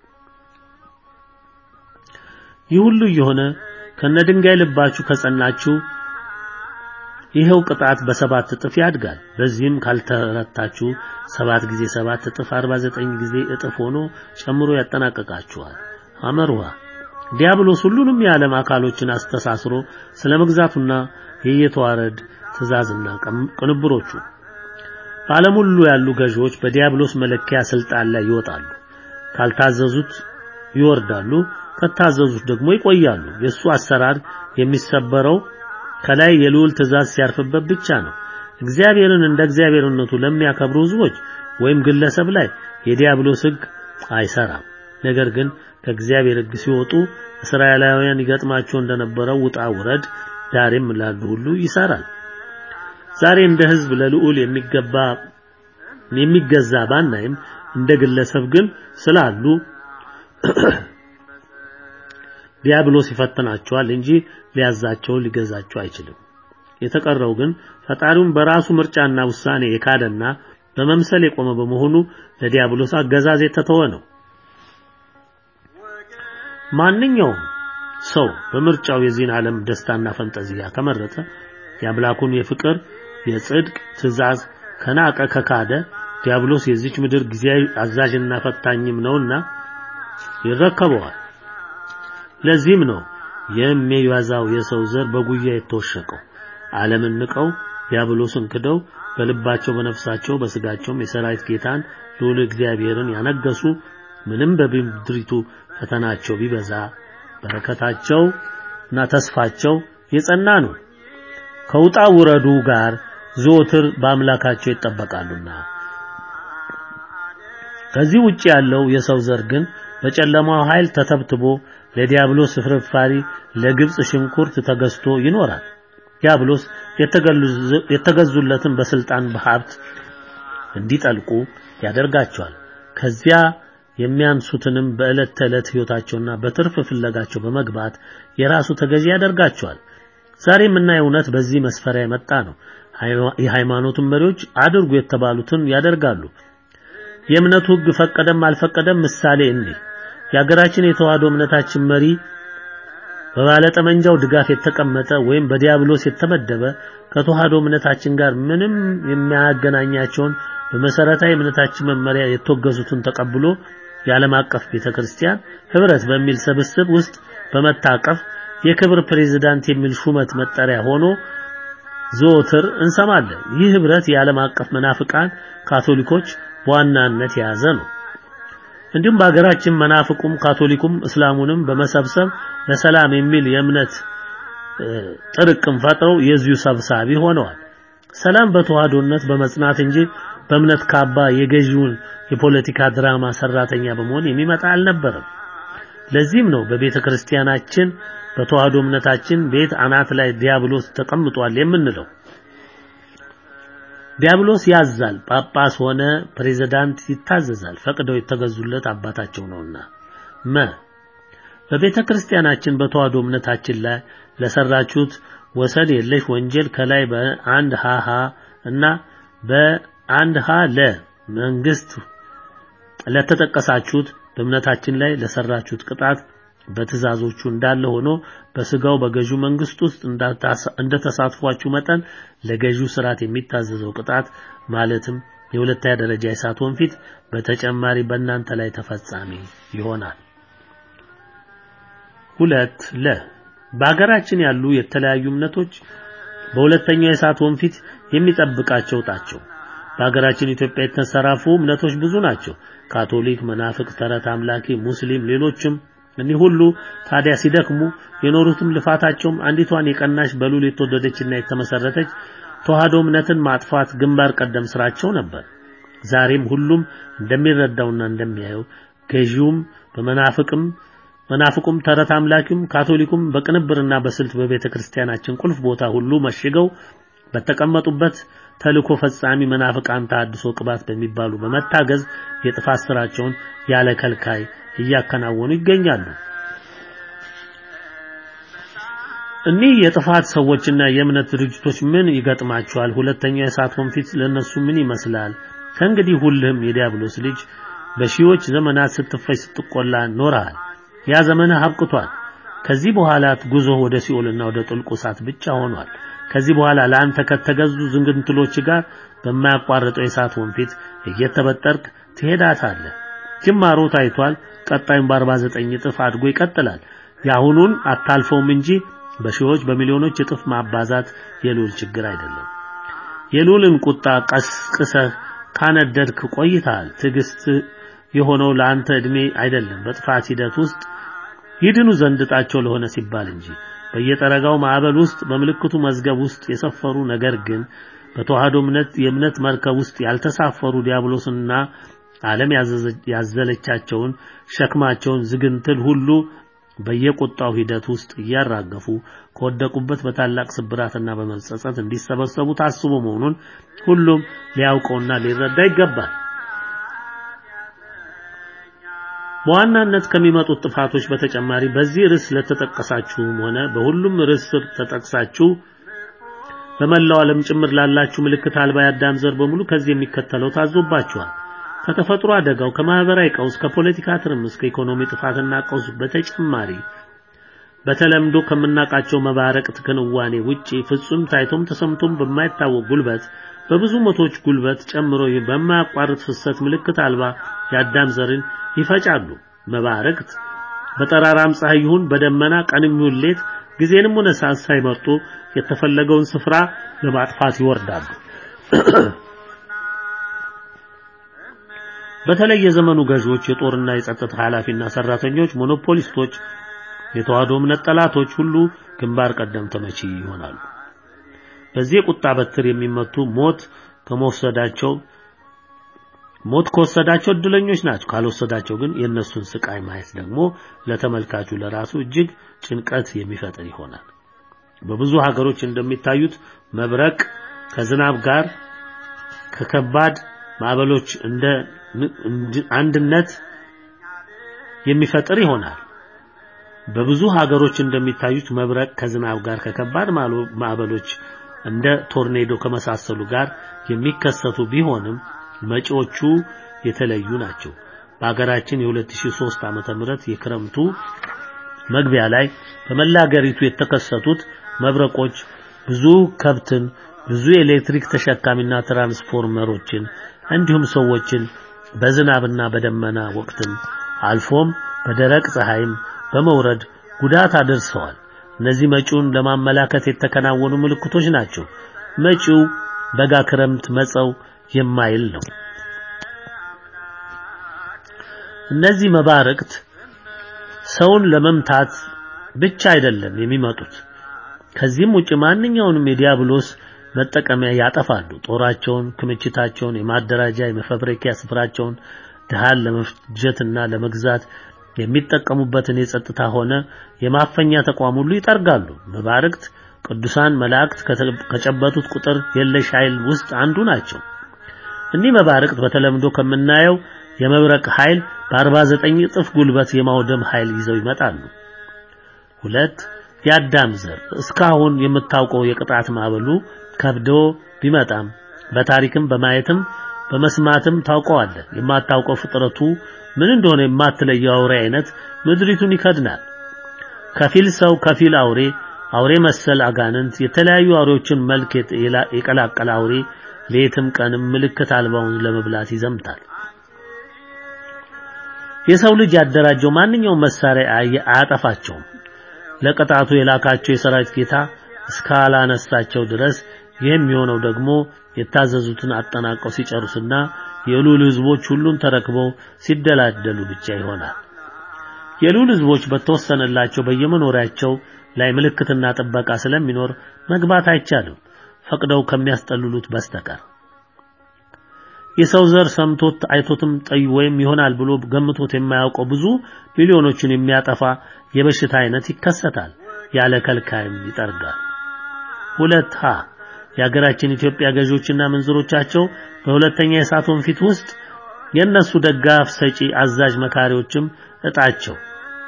ይህ ሁሉ እየሆነ ከነድንጋይ ልባችሁ ከጸናችሁ ይኸው ቅጣት በሰባት እጥፍ ያድጋል። በዚህም ካልተረታችሁ ሰባት ጊዜ ሰባት እጥፍ 49 ጊዜ እጥፍ ሆኖ ጨምሮ ያጠናቀቃችኋል። አመርዋ ዲያብሎስ ሁሉንም የዓለም አካሎችን አስተሳስሮ ስለ መግዛቱና የየተዋረድ ትእዛዝና ቅንብሮቹ በዓለም ሁሉ ያሉ ገዢዎች በዲያብሎስ መለኪያ ስልጣን ላይ ይወጣሉ። ካልታዘዙት ይወርዳሉ፣ ከታዘዙት ደግሞ ይቆያሉ። የእሱ አሰራር የሚሰበረው ከላይ የልዑል ትእዛዝ ሲያርፍበት ብቻ ነው። እግዚአብሔርን እንደ እግዚአብሔርነቱ ለሚያከብሩ ሕዝቦች ወይም ግለሰብ ላይ የዲያብሎስ ሕግ አይሰራም። ነገር ግን ከእግዚአብሔር ሕግ ሲወጡ እስራኤላውያን ይገጥማቸው እንደነበረው ውጣ ውረድ ዛሬም ላሉ ሁሉ ይሰራል። ዛሬ እንደ ሕዝብ ለልዑል የሚገባ የሚገዛ ባናይም እንደ ግለሰብ ግን ስላሉ ዲያብሎስ ይፈትናቸዋል እንጂ ሊያዛቸው ሊገዛቸው አይችልም። የተቀረው ግን ፈጣሪውን በራሱ ምርጫና ውሳኔ የካደና በመምሰል የቆመ በመሆኑ ለዲያብሎስ አገዛዝ የተተወ ነው። ማንኛውም ሰው በምርጫው የዚህን ዓለም ደስታና ፈንጠዚያ ከመረጠ የአምላኩን የፍቅር የጽድቅ ትእዛዝ ከናቀ ከካደ ዲያብሎስ የዚች ምድር ጊዜያዊ አዛዥና ፈታኝም ነውና ይረከበዋል። ለዚህም ነው የሚያዛው የሰው ዘር በጉያ የተወሸቀው። ዓለምን ንቀው ዲያብሎስን ክደው በልባቸው በነፍሳቸው በስጋቸውም የሰራዊት ጌታን ልዑል እግዚአብሔርን ያነገሱ ምንም በምድሪቱ ፈተናቸው ቢበዛ በረከታቸው እና ተስፋቸው የጸና ነው። ከውጣ ውረዱ ጋር ዘወትር በአምላካቸው ይጠበቃሉና። ከዚህ ውጪ ያለው የሰው ዘር ግን በጨለማው ኃይል ተተብትቦ ለዲያብሎስ ፍርፋሪ ለግብጽ ሽንኩርት ተገዝቶ ይኖራል። ዲያብሎስ የተገዙለትን በስልጣን በሀብት እንዲጠልቁ ያደርጋቸዋል። ከዚያ የሚያንሱትንም በዕለት ተዕለት ሕይወታቸውና በትርፍ ፍለጋቸው በመግባት የራሱ ተገዢ ያደርጋቸዋል። ዛሬ የምናየው እውነት በዚህ መስፈሪያ የመጣ ነው። የሃይማኖቱን መሪዎች አድርጉ የተባሉትን ያደርጋሉ። የእምነቱ ሕግ ፈቀደም አልፈቀደም ምሳሌ እንዲህ የሀገራችን የተዋህዶ እምነታችን መሪ በባለጠመንጃው ድጋፍ የተቀመጠ ወይም በዲያብሎስ የተመደበ ከተዋህዶ እምነታችን ጋር ምንም የሚያገናኛቸውን በመሰረታዊ እምነታችን መመሪያ የተወገዙትን ተቀብሎ የዓለም አቀፍ ቤተክርስቲያን ህብረት በሚል ስብስብ ውስጥ በመታቀፍ የክብር ፕሬዝዳንት የሚል ሹመት መጠሪያ ሆኖ ዘወትር እንሰማለን። ይህ ህብረት የዓለም አቀፍ መናፍቃን ካቶሊኮች በዋናነት የያዘ ነው። እንዲሁም በሀገራችን መናፍቁም ካቶሊኩም እስላሙንም በመሰብሰብ ለሰላም የሚል የእምነት ጥርቅም ፈጥረው የዚሁ ሰብሳቢ ሆነዋል። ሰላም በተዋህዶነት በመጽናት እንጂ በእምነት ካባ የገዢውን የፖለቲካ ድራማ ሰራተኛ በመሆን የሚመጣ አልነበረም። ለዚህም ነው በቤተ ክርስቲያናችን በተዋህዶ እምነታችን ቤት አናት ላይ ዲያብሎስ ተቀምጧል የምንለው። ዲያብሎስ ያዛል፣ ጳጳስ ሆነ ፕሬዝዳንት ይታዘዛል፣ ፈቅደው የተገዙለት አባታቸው ነውና። መ በቤተ ክርስቲያናችን በተዋህዶ እምነታችን ላይ ለሰራችሁት ወሰን የለሽ ወንጀል ከላይ በአንድ ሃሃ እና በአንድ ሀ ለ መንግስት ለተጠቀሳችሁት በእምነታችን ላይ ለሰራችሁት ቅጣት በትእዛዞቹ እንዳለ ሆኖ በስጋው በገዢው መንግስት ውስጥ እንደተሳትፏችሁ መጠን ለገዢው ስርዓት የሚታዘዘው ቅጣት ማለትም የሁለተኛ ደረጃ የእሳት ወንፊት በተጨማሪ በእናንተ ላይ ተፈጻሚ ይሆናል። ሁለት ለ በሀገራችን ያሉ የተለያዩ እምነቶች በሁለተኛው የእሳት ወንፊት የሚጠብቃቸው ጣቸው። በሀገራችን ኢትዮጵያ የተንሰራፉ እምነቶች ብዙ ናቸው። ካቶሊክ፣ መናፍቅ፣ ተረት አምላኪ፣ ሙስሊም፣ ሌሎችም እኒህ ሁሉ ታዲያ ሲደክሙ የኖሩትም ልፋታቸውም አንዲቷን የቀናሽ በሉል የተወደደችና የተመሰረተች ተዋህዶ እምነትን ማጥፋት ግንባር ቀደም ስራቸው ነበር። ዛሬም ሁሉም እንደሚረዳውና እንደሚያየው ገዢውም በመናፍቅም መናፍቁም ተረት አምላኪውም ካቶሊኩም በቅንብርና በስልት በቤተ ክርስቲያናችን ቁልፍ ቦታ ሁሉ መሽገው በተቀመጡበት ተልኮ ፈጻሚ መናፍቃን ተሐድሶ ቅባት በሚባሉ በመታገዝ የጥፋት ስራቸውን ያለ ከልካይ እያከናወኑ ይገኛሉ። እኒህ የጥፋት ሰዎችና የእምነት ድርጅቶች ምን ይገጥማቸዋል? ሁለተኛው የእሳት ወንፊት ለነሱ ምን ይመስላል? ከእንግዲህ ሁልህም የዲያብሎስ ልጅ በሺዎች ዘመናት ስትፈጅ ስትቆላ ኖረሃል። ያ ዘመንህ አብቅቷል። ከዚህ በኋላ ጉዞ ወደ ሲኦልና ወደ ጥልቁ እሳት ብቻ ሆኗል። ከዚህ በኋላ ለአንተ ከተገዙ ዝንግንትሎች ጋር በማያቋርጠው የእሳት ወንፊት እየተበጠርክ ትሄዳታለህ። ጅማሮ ታይቷል። ቀጣዩን በ49 እጥፍ አድጎ ይቀጥላል። የአሁኑን አታልፈውም እንጂ በሺዎች በሚሊዮኖች እጥፍ ማባዛት የልዑል ችግር አይደለም። የልዑልን ቁጣ ቀስቅሰህ ካነደድክ ቆይተሃል። ትዕግስት የሆነው ለአንተ እድሜ አይደለም፣ በጥፋት ሂደት ውስጥ ይድኑ ዘንድ ዕጣቸው ለሆነ ሲባል እንጂ በየጠረጋው ማዕበል ውስጥ በምልክቱ መዝገብ ውስጥ የሰፈሩ ነገር ግን በተዋህዶ እምነት የእምነት መርከብ ውስጥ ያልተሳፈሩ ዲያብሎስና ዓለም ያዘለቻቸውን ሸክማቸውን ዝግንትል ሁሉ በየቁጣው ሂደት ውስጥ እያራገፉ ከወደቁበት በታላቅ ስብራትና በመጸጸት እንዲሰበሰቡ ታስቦ መሆኑን ሁሉም ሊያውቀውና ሊረዳ ይገባል። በዋናነት ከሚመጡት ጥፋቶች በተጨማሪ በዚህ ርዕስ ለተጠቀሳችሁም ሆነ በሁሉም ርዕስ ስር ተጠቅሳችሁ በመላው ዓለም ጭምር ላላችሁ ምልክት አልባ የአዳም ዘር በሙሉ ከዚህ የሚከተለው ታዞባችኋል። ከተፈጥሮ አደጋው፣ ከማህበራዊ ቀውስ፣ ከፖለቲካ ትርምስ፣ ከኢኮኖሚ ጥፋትና ቀውስ በተጨማሪ በተለምዶ ከምናውቃቸው መባረቅት ክንዋኔ ውጪ ፍጹም ታይቶም ተሰምቶም በማይታወቅ ጉልበት በብዙ መቶች ጉልበት ጨምሮ በማያቋርጥ ፍሰት ምልክት አልባ የአዳም ዘርን ይፈጫሉ። መባረቅት በጠራራም ፀሐይ ይሁን በደመና ቀንም ይሁን ሌት ጊዜንም ሆነ ሰዓት ሳይመርጡ የተፈለገውን ስፍራ ለማጥፋት ይወርዳሉ። በተለይ የዘመኑ ገዢዎች፣ የጦርና የጸጥታ ኃላፊና ሰራተኞች፣ ሞኖፖሊስቶች፣ የተዋህዶ እምነት ጠላቶች ሁሉ ግንባር ቀደም ተመቺ ይሆናሉ። በዚህ የቁጣ በትር የሚመቱ ሞት ከመወሰዳቸው ሞት ከወሰዳቸው እድለኞች ናቸው። ካልወሰዳቸው ግን የእነሱን ስቃይ ማየት ደግሞ ለተመልካቹ ለራሱ እጅግ ጭንቀት የሚፈጥር ይሆናል። በብዙ ሀገሮች እንደሚታዩት መብረቅ ከዝናብ ጋር ከከባድ ማዕበሎች እንደ አንድነት የሚፈጥር ይሆናል። በብዙ ሀገሮች እንደሚታዩት መብረቅ ከዝናብ ጋር ከከባድ ማዕበሎች እንደ ቶርኔዶ ከመሳሰሉ ጋር የሚከሰቱ ቢሆንም መጪዎቹ የተለዩ ናቸው። በሀገራችን የ2003 ዓመተ ምህረት የክረምቱ መግቢያ ላይ በመላ ሀገሪቱ የተከሰቱት መብረቆች ብዙ ከብትን፣ ብዙ የኤሌክትሪክ ተሸካሚና ትራንስፎርመሮችን እንዲሁም ሰዎችን በዝናብና በደመና ወቅትም አልፎም በደረቅ ፀሐይም በመውረድ ጉዳት አድርሰዋል። እነዚህ መጪውን ለማመላከት የተከናወኑ ምልክቶች ናቸው። መጪው በጋ ክረምት መጸው የማይል ነው። እነዚህ መባረቅት ሰውን ለመምታት ብቻ አይደለም የሚመጡት። ከዚህም ውጭ ማንኛውንም የዲያብሎስ መጠቀሚያ ያጠፋሉ። ጦራቸውን፣ ክምችታቸውን፣ የማደራጃ የመፈብረኪያ ስፍራቸውን ድሃን ለመፍጀትና ለመግዛት የሚጠቀሙበትን የጸጥታ ሆነ የማፈኛ ተቋም ሁሉ ይጠርጋሉ። መባረቅት ቅዱሳን መላእክት ከጨበጡት ቁጥር የለሽ ኃይል ውስጥ አንዱ ናቸው። እኒህ መባርቅት በተለምዶ ከምናየው የመብረቅ ኃይል በ49 እጥፍ ጉልበት የማውደም ኃይል ይዘው ይመጣሉ። ሁለት የአዳም ዘር እስካሁን የምታውቀው የቅጣት ማዕበሉ ከብዶ ቢመጣም በታሪክም በማየትም በመስማትም ታውቀዋለህ። የማታውቀው ፍጥረቱ ምን እንደሆነ የማትለየው አውሬ አይነት ምድሪቱን ይከድናል። ከፊል ሰው ከፊል አውሬ አውሬ መሰል አጋንንት የተለያዩ አውሬዎችን መልክ የቀላቀለ አውሬ ሌትም ቀንም ምልክት አልባውን ለመብላት ይዘምታል። የሰው ልጅ ያደራጀው ማንኛውም መሳሪያ አያጠፋቸውም። ለቅጣቱ የላካቸው የሰራዊት ጌታ እስካላነሳቸው ድረስ የሚሆነው ደግሞ የታዘዙትን አጠናቀው ሲጨርሱና የሉል ህዝቦች ሁሉን ተረክበው ሲደላደሉ ብቻ ይሆናል። የሉል ህዝቦች በተወሰነላቸው በየመኖሪያቸው ላይ ምልክትና ጥበቃ ስለሚኖር መግባት አይቻልም ፈቅደው ከሚያስጠልሉት በስተቀር። የሰው ዘር ሰምቶት አይቶትም ጠይ ወይም ይሆናል ብሎ ገምቶት የማያውቀው ብዙ ሚሊዮኖችን የሚያጠፋ የበሽታ አይነት ይከሰታል። ያለ ከልካይም ይጠርጋል። ሁለት ሀ የሀገራችን ኢትዮጵያ ገዢዎችና መንዝሮቻቸው በሁለተኛ የእሳት ወንፊት ውስጥ የነሱ ደጋፍ ሰጪ አዛዥ መካሪዎችም እጣቸው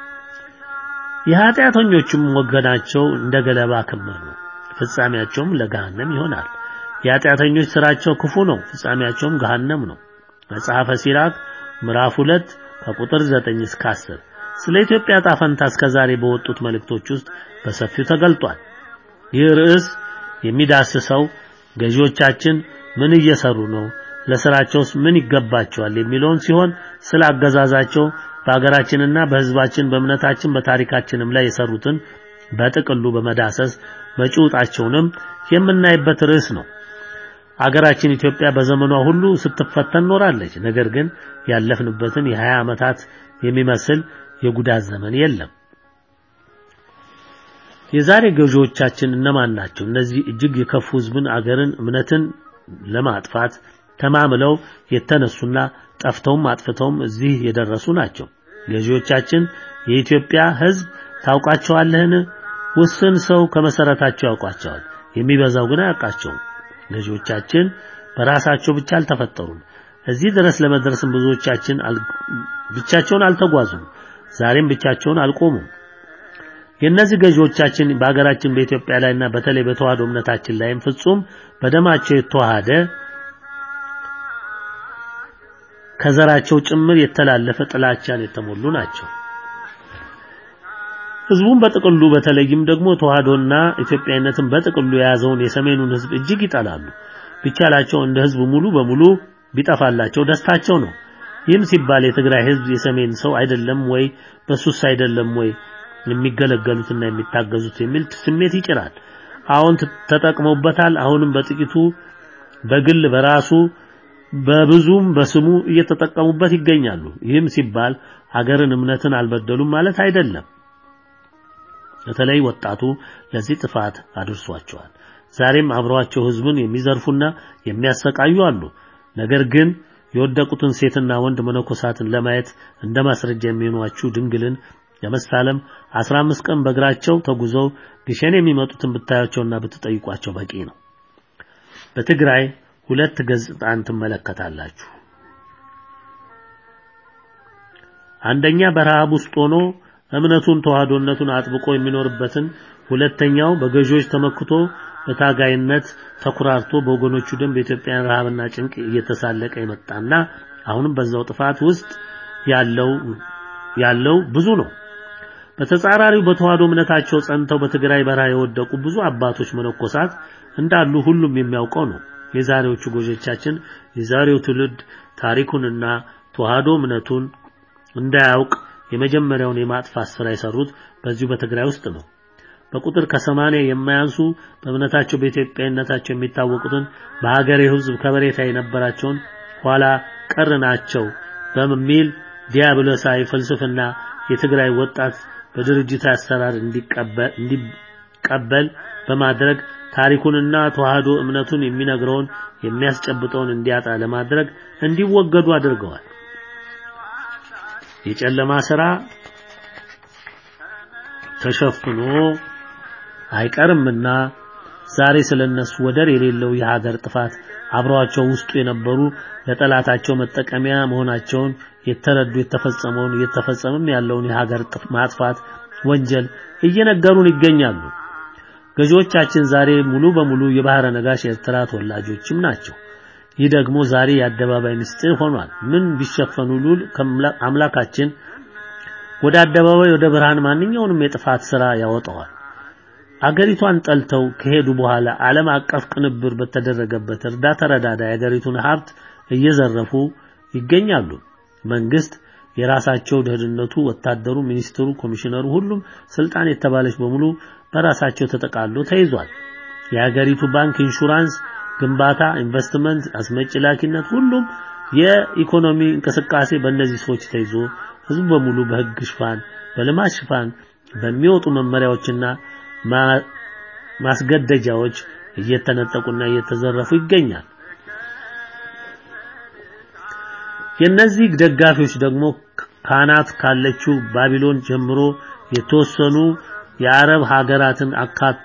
የኃጢአተኞችም ወገናቸው እንደ ገለባ ክምር ነው። ፍጻሜያቸውም ለገሃነም ይሆናል። የኃጢአተኞች ስራቸው ክፉ ነው፣ ፍጻሜያቸውም ገሃነም ነው። መጽሐፈ ሲራክ ምዕራፍ 2 ከቁጥር 9 እስከ 10 ስለ ኢትዮጵያ ጣፈንታ እስከዛሬ በወጡት መልእክቶች ውስጥ በሰፊው ተገልጧል። ይህ ርዕስ የሚዳስሰው ገዢዎቻችን ምን እየሰሩ ነው፣ ለስራቸውስ ምን ይገባቸዋል የሚለውን ሲሆን ስለ አገዛዛቸው በሀገራችንና በሕዝባችን በእምነታችን በታሪካችንም ላይ የሰሩትን በጥቅሉ በመዳሰስ መጪውጣቸውንም የምናይበት ርዕስ ነው። አገራችን ኢትዮጵያ በዘመኗ ሁሉ ስትፈተን ኖራለች። ነገር ግን ያለፍንበትን የሀያ ዓመታት የሚመስል የጉዳት ዘመን የለም። የዛሬ ገዢዎቻችን እነማን ናቸው? እነዚህ እጅግ የከፉ ህዝብን፣ አገርን፣ እምነትን ለማጥፋት ተማምለው የተነሱና ጠፍተውም አጥፍተውም እዚህ የደረሱ ናቸው። ገዢዎቻችን የኢትዮጵያ ህዝብ ታውቃቸዋለህን? ውስን ሰው ከመሰረታቸው ያውቋቸዋል፣ የሚበዛው ግን አያውቃቸውም። ገዢዎቻችን በራሳቸው ብቻ አልተፈጠሩም። እዚህ ድረስ ለመድረስም ብዙዎቻችን ብቻቸውን አልተጓዙም። ዛሬም ብቻቸውን አልቆሙም። የእነዚህ ገዢዎቻችን በሀገራችን በኢትዮጵያ ላይና በተለይ በተዋህዶ እምነታችን ላይም ፍጹም በደማቸው የተዋሃደ ከዘራቸው ጭምር የተላለፈ ጥላቻን የተሞሉ ናቸው። ህዝቡን በጥቅሉ በተለይም ደግሞ ተዋህዶና ኢትዮጵያዊነትን በጥቅሉ የያዘውን የሰሜኑን ህዝብ እጅግ ይጠላሉ። ቢቻላቸው እንደ ህዝብ ሙሉ በሙሉ ቢጠፋላቸው ደስታቸው ነው። ይህም ሲባል የትግራይ ህዝብ የሰሜን ሰው አይደለም ወይ በሱስ አይደለም ወይ የሚገለገሉትና የሚታገዙት የሚል ስሜት ይጭራል። አሁን ተጠቅመውበታል። አሁንም በጥቂቱ በግል በራሱ በብዙም በስሙ እየተጠቀሙበት ይገኛሉ። ይህም ሲባል ሀገርን እምነትን አልበደሉም ማለት አይደለም። በተለይ ወጣቱ ለዚህ ጥፋት አድርሷቸዋል። ዛሬም አብረዋቸው ህዝብን የሚዘርፉና የሚያሰቃዩ አሉ። ነገር ግን የወደቁትን ሴትና ወንድ መነኮሳትን ለማየት እንደ ማስረጃ የሚሆኗችሁ ድንግልን ለመሳለም 15 ቀን በእግራቸው ተጉዘው ግሸን የሚመጡትን ብታያቸውና ብትጠይቋቸው በቂ ነው። በትግራይ ሁለት ገጽታን ትመለከታላችሁ። አንደኛ በረሃብ ውስጥ ሆኖ እምነቱን ተዋህዶነቱን አጥብቆ የሚኖርበትን፣ ሁለተኛው በገዢዎች ተመክቶ በታጋይነት ተኩራርቶ በወገኖቹ ደም በኢትዮጵያን ረሃብና ጭንቅ እየተሳለቀ የመጣና አሁንም በዛው ጥፋት ውስጥ ያለው ያለው ብዙ ነው። በተጻራሪው በተዋህዶ እምነታቸው ጸንተው በትግራይ በረሃ የወደቁ ብዙ አባቶች መነኮሳት እንዳሉ ሁሉም የሚያውቀው ነው። የዛሬዎቹ ጎጆቻችን የዛሬው ትውልድ ታሪኩንና ተዋህዶ እምነቱን እንዳያውቅ የመጀመሪያውን የማጥፋት ስራ የሰሩት በዚሁ በትግራይ ውስጥ ነው። በቁጥር ከሰማንያ የማያንሱ በእምነታቸው በኢትዮጵያዊነታቸው የሚታወቁትን በሀገሬ ሕዝብ ከበሬታ የነበራቸውን ኋላ ቀር ናቸው በሚል ዲያብሎሳዊ ፍልስፍና የትግራይ ወጣት በድርጅት አሰራር እንዲቀበል በማድረግ ታሪኩንና ተዋህዶ እምነቱን የሚነግረውን የሚያስጨብጠውን እንዲያጣ ለማድረግ እንዲወገዱ አድርገዋል። የጨለማ ስራ ተሸፍኖ አይቀርምና ዛሬ ስለነሱ ወደር የሌለው የሀገር ጥፋት አብረዋቸው ውስጡ የነበሩ ለጠላታቸው መጠቀሚያ መሆናቸውን የተረዱ የተፈጸመውን እየተፈጸመም ያለውን የሀገር ማጥፋት ወንጀል እየነገሩን ይገኛሉ። ገዢዎቻችን ዛሬ ሙሉ በሙሉ የባህረ ነጋሽ ኤርትራ ተወላጆችም ናቸው። ይህ ደግሞ ዛሬ የአደባባይ ምስጢር ሆኗል። ምን ቢሸፈኑ ሉል አምላካችን ወደ አደባባይ ወደ ብርሃን ማንኛውንም የጥፋት ሥራ ያወጣዋል። አገሪቷን ጠልተው ከሄዱ በኋላ ዓለም አቀፍ ቅንብር በተደረገበት እርዳታ ረዳዳ የአገሪቱን ሀብት እየዘረፉ ይገኛሉ። መንግስት የራሳቸው ደህንነቱ፣ ወታደሩ፣ ሚኒስትሩ፣ ኮሚሽነሩ፣ ሁሉም ስልጣን የተባለች በሙሉ በራሳቸው ተጠቃሎ ተይዟል። የሀገሪቱ ባንክ፣ ኢንሹራንስ፣ ግንባታ፣ ኢንቨስትመንት፣ አስመጪ ላኪነት፣ ሁሉም የኢኮኖሚ እንቅስቃሴ በእነዚህ ሰዎች ተይዞ ህዝቡ በሙሉ በህግ ሽፋን በልማት ሽፋን በሚወጡ መመሪያዎችና ማስገደጃዎች እየተነጠቁና እየተዘረፉ ይገኛል። የነዚህ ደጋፊዎች ደግሞ ካናት ካለችው ባቢሎን ጀምሮ የተወሰኑ የአረብ ሀገራትን አካቶ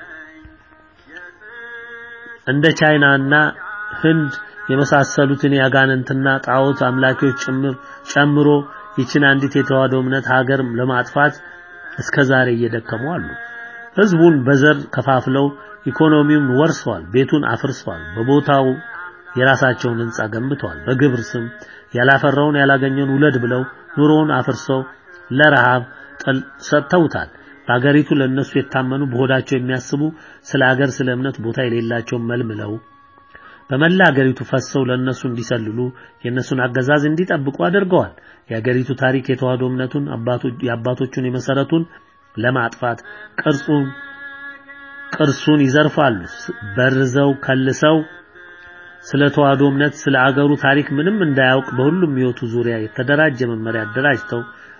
እንደ ቻይናና ህንድ የመሳሰሉትን ያጋንንትና ጣዖት አምላኪዎች ጭምር ጨምሮ ይችን አንዲት የተዋህዶ እምነት ሀገር ለማጥፋት እስከ ዛሬ እየደከሙ አሉ። ህዝቡን በዘር ከፋፍለው ኢኮኖሚውን ወርሰዋል፣ ቤቱን አፍርሰዋል፣ በቦታው የራሳቸውን ህንጻ ገንብተዋል። በግብር ስም ያላፈራውን ያላገኘውን ውለድ ብለው ኑሮውን አፍርሰው ለረሃብ ሰጥተውታል። በአገሪቱ ለነሱ የታመኑ በሆዳቸው የሚያስቡ ስለ ሀገር ስለ እምነት ቦታ የሌላቸው መልምለው በመላ አገሪቱ ፈሰው ለነሱ እንዲሰልሉ የነሱን አገዛዝ እንዲጠብቁ አድርገዋል። የአገሪቱ ታሪክ የተዋህዶ እምነቱን የአባቶቹን የመሰረቱን ለማጥፋት ቅርጹን ቅርሱን ይዘርፋሉ። በርዘው ከልሰው ስለ ተዋህዶ እምነት ስለ አገሩ ታሪክ ምንም እንዳያውቅ በሁሉም ህይወቱ ዙሪያ የተደራጀ መመሪያ አደራጅተው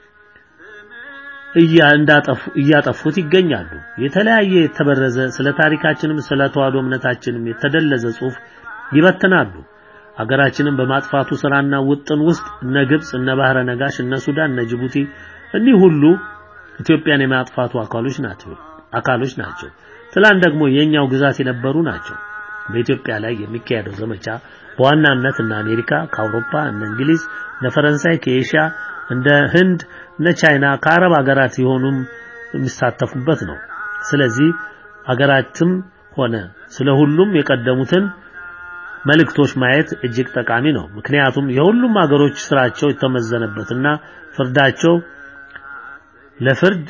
እያጠፉት ይገኛሉ። የተለያየ የተበረዘ ስለ ታሪካችንም ስለ ተዋህዶ እምነታችንም የተደለዘ ጽሑፍ ይበትናሉ። አገራችንን በማጥፋቱ ስራና ውጥን ውስጥ እነ ግብጽ፣ እነ ባህረ ነጋሽ፣ እነ ሱዳን፣ እነ ጅቡቲ እኒህ ሁሉ ኢትዮጵያን የማጥፋቱ አካሎች ናቸው አካሎች ናቸው። ትላንት ደግሞ የኛው ግዛት የነበሩ ናቸው። በኢትዮጵያ ላይ የሚካሄደው ዘመቻ በዋናነት እነ አሜሪካ ከአውሮፓ እነ እንግሊዝ እነ ፈረንሳይ ከኤሽያ እንደ ህንድ እነ ቻይና ከአረብ ሀገራት የሆኑም የሚሳተፉበት ነው። ስለዚህ ሀገራትም ሆነ ስለ ሁሉም የቀደሙትን መልእክቶች ማየት እጅግ ጠቃሚ ነው። ምክንያቱም የሁሉም ሀገሮች ስራቸው የተመዘነበትና ፍርዳቸው ለፍርድ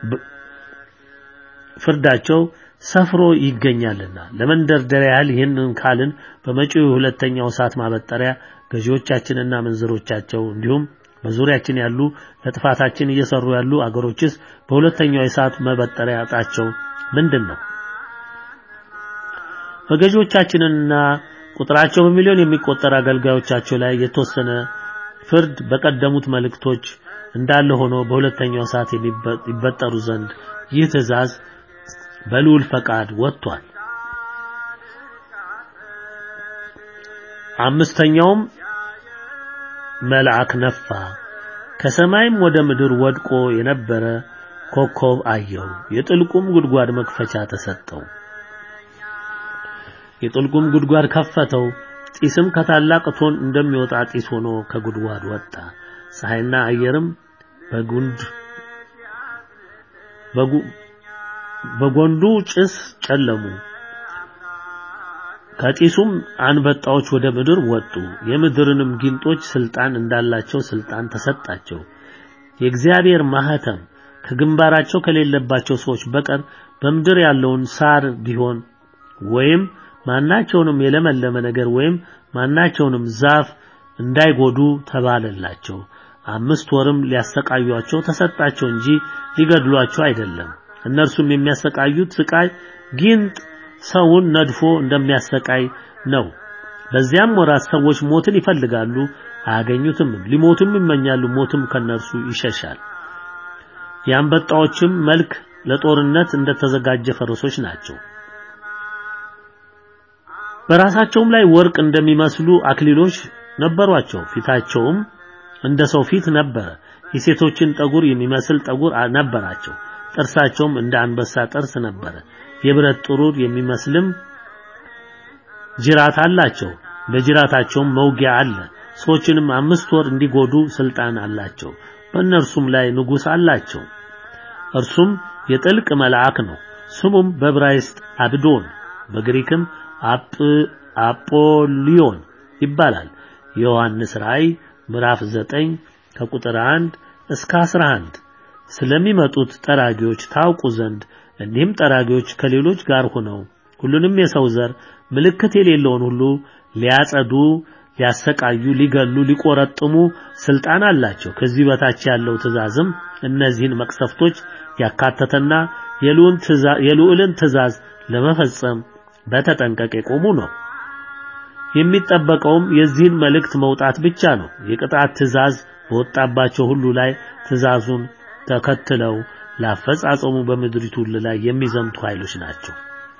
ፍርዳቸው ሰፍሮ ይገኛልና ለመንደርደሪያ ያህል ይህንን ካልን በመጪው ሁለተኛው ሰዓት ማበጠሪያ ገዢዎቻችንና መንዝሮቻቸው እንዲሁም በዙሪያችን ያሉ ለጥፋታችን እየሰሩ ያሉ አገሮችስ በሁለተኛው የሰዓት መበጠሪያ እጣቸው ምንድን ነው? በገዢዎቻችንና ቁጥራቸው በሚሊዮን የሚቆጠር አገልጋዮቻቸው ላይ የተወሰነ ፍርድ በቀደሙት መልእክቶች እንዳለ ሆኖ በሁለተኛው ሰዓት ይበጠሩ ዘንድ ይህ ትዕዛዝ በልዑል ፈቃድ ወጥቷል። አምስተኛውም መልአክ ነፋ፣ ከሰማይም ወደ ምድር ወድቆ የነበረ ኮከብ አየው፣ የጥልቁም ጉድጓድ መክፈቻ ተሰጠው። የጥልቁም ጉድጓድ ከፈተው፣ ጢስም ከታላቅ እቶን እንደሚወጣ ጢስ ሆኖ ከጉድጓድ ወጣ። ፀሐይና አየርም በጉንድ በጎንዱ ጭስ ጨለሙ። ከጢሱም አንበጣዎች ወደ ምድር ወጡ። የምድርንም ጊንጦች ስልጣን እንዳላቸው ስልጣን ተሰጣቸው። የእግዚአብሔር ማህተም ከግንባራቸው ከሌለባቸው ሰዎች በቀር በምድር ያለውን ሳር ቢሆን ወይም ማናቸውንም የለመለመ ነገር ወይም ማናቸውንም ዛፍ እንዳይጎዱ ተባለላቸው። አምስት ወርም ሊያሰቃዩአቸው ተሰጣቸው እንጂ ሊገድሏቸው አይደለም። እነርሱም የሚያሰቃዩት ስቃይ ጊንጥ ሰውን ነድፎ እንደሚያሰቃይ ነው። በዚያም ወራት ሰዎች ሞትን ይፈልጋሉ፣ አያገኙትም። ሊሞቱም ይመኛሉ፣ ሞትም ከነርሱ ይሸሻል። የአንበጣዎችም መልክ ለጦርነት እንደተዘጋጀ ፈረሶች ናቸው። በራሳቸውም ላይ ወርቅ እንደሚመስሉ አክሊሎች ነበሯቸው። ፊታቸውም እንደ ሰው ፊት ነበረ። የሴቶችን ጠጉር የሚመስል ጠጉር ነበራቸው። ጥርሳቸውም እንደ አንበሳ ጥርስ ነበረ። የብረት ጥሩር የሚመስልም ጅራት አላቸው። በጅራታቸውም መውጊያ አለ። ሰዎችንም አምስት ወር እንዲጎዱ ስልጣን አላቸው። በእነርሱም ላይ ንጉሥ አላቸው። እርሱም የጥልቅ መልአክ ነው። ስሙም በዕብራይስጥ አብዶን በግሪክም አጵ አጶሊዮን ይባላል። የዮሐንስ ራእይ ምዕራፍ 9 ከቁጥር 1 እስከ 11 ስለሚመጡት ጠራጊዎች ታውቁ ዘንድ እኒህም ጠራጊዎች ከሌሎች ጋር ሆነው ሁሉንም የሰው ዘር ምልክት የሌለውን ሁሉ ሊያጸዱ፣ ሊያሰቃዩ፣ ሊገሉ፣ ሊቆረጥሙ ስልጣን አላቸው። ከዚህ በታች ያለው ትእዛዝም እነዚህን መቅሰፍቶች ያካተተና የልዑልን ትእዛዝ ለመፈጸም በተጠንቀቅ የቆሙ ነው። የሚጠበቀውም የዚህን መልእክት መውጣት ብቻ ነው። የቅጣት ትእዛዝ በወጣባቸው ሁሉ ላይ ትእዛዙን ተከትለው ላፈጻጸሙ በምድሪቱ ሁሉ ላይ የሚዘምቱ ኃይሎች ናቸው።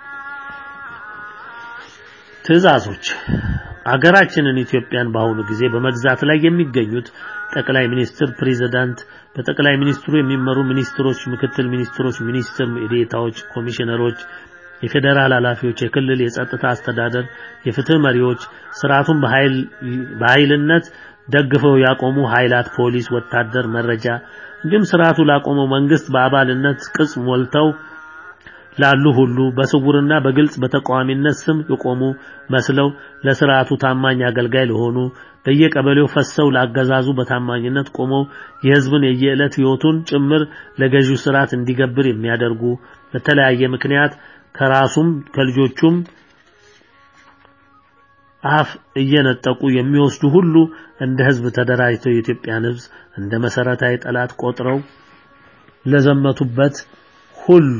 ትእዛዞች አገራችንን ኢትዮጵያን በአሁኑ ጊዜ በመግዛት ላይ የሚገኙት ጠቅላይ ሚኒስትር፣ ፕሬዝዳንት፣ በጠቅላይ ሚኒስትሩ የሚመሩ ሚኒስትሮች፣ ምክትል ሚኒስትሮች፣ ሚኒስትር ዴኤታዎች፣ ኮሚሽነሮች፣ የፌዴራል ኃላፊዎች፣ የክልል የጸጥታ አስተዳደር፣ የፍትህ መሪዎች፣ ስርዓቱን በኃይል በኃይልነት ደግፈው ያቆሙ ኃይላት፣ ፖሊስ፣ ወታደር፣ መረጃ እንዲሁም ስርዓቱ ላቆመው መንግስት በአባልነት ቅጽ ሞልተው ላሉ ሁሉ በስውርና በግልጽ በተቃዋሚነት ስም የቆሙ መስለው ለስርዓቱ ታማኝ አገልጋይ ለሆኑ በየቀበሌው ፈሰው ላገዛዙ በታማኝነት ቆመው የህዝብን የየዕለት ህይወቱን ጭምር ለገዢው ስርዓት እንዲገብር የሚያደርጉ በተለያየ ምክንያት ከራሱም ከልጆቹም አፍ እየነጠቁ የሚወስዱ ሁሉ እንደ ህዝብ ተደራጅተው የኢትዮጵያን ህዝብ እንደ መሰረታዊ ጠላት ቆጥረው ለዘመቱበት ሁሉ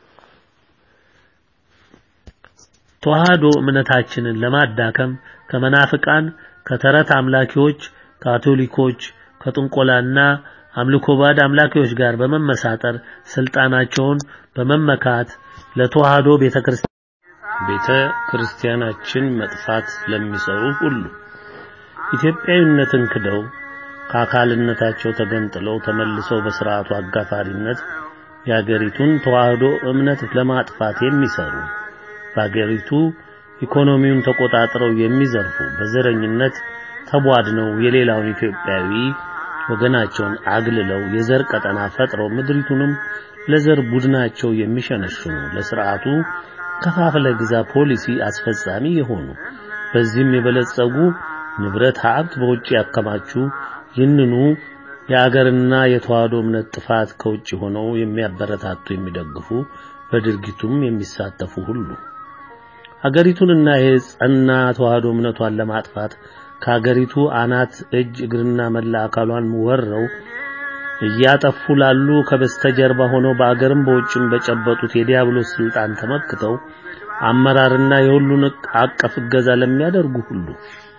ተዋህዶ እምነታችንን ለማዳከም ከመናፍቃን፣ ከተረት አምላኪዎች፣ ካቶሊኮች፣ ከጥንቆላና አምልኮ ባዕድ አምላኪዎች ጋር በመመሳጠር ስልጣናቸውን በመመካት ለተዋህዶ ቤተክርስቲያን ቤተ ክርስቲያናችን መጥፋት ለሚሰሩ ሁሉ ኢትዮጵያዊነትን ክደው ከአካልነታቸው ተገንጥለው ተመልሰው በስርዓቱ አጋፋሪነት የአገሪቱን ተዋህዶ እምነት ለማጥፋት የሚሰሩ በአገሪቱ ኢኮኖሚውን ተቆጣጥረው የሚዘርፉ በዘረኝነት ተቧድነው የሌላውን ኢትዮጵያዊ ወገናቸውን አግልለው የዘር ቀጠና ፈጥረው ምድሪቱንም ለዘር ቡድናቸው የሚሸነሽኑ ለስርዓቱ ከፋፍለ ግዛ ፖሊሲ አስፈጻሚ የሆኑ በዚህም የበለጸጉ ንብረት ሀብት በውጭ ያከማቹ ይህንኑ የአገርና የተዋህዶ እምነት ጥፋት ከውጭ ሆነው የሚያበረታቱ የሚደግፉ በድርጊቱም የሚሳተፉ ሁሉ አገሪቱንና የጸና ተዋህዶ እምነቷን ለማጥፋት ከአገሪቱ አናት እጅ እግርና መላ አካሏን ወረው እያጠፉ ላሉ ከበስተጀርባ ሆነው በአገርም በውጭም በጨበጡት የዲያብሎስ ስልጣን ተመክተው አመራርና የሁሉን አቀፍ እገዛ ለሚያደርጉ ሁሉ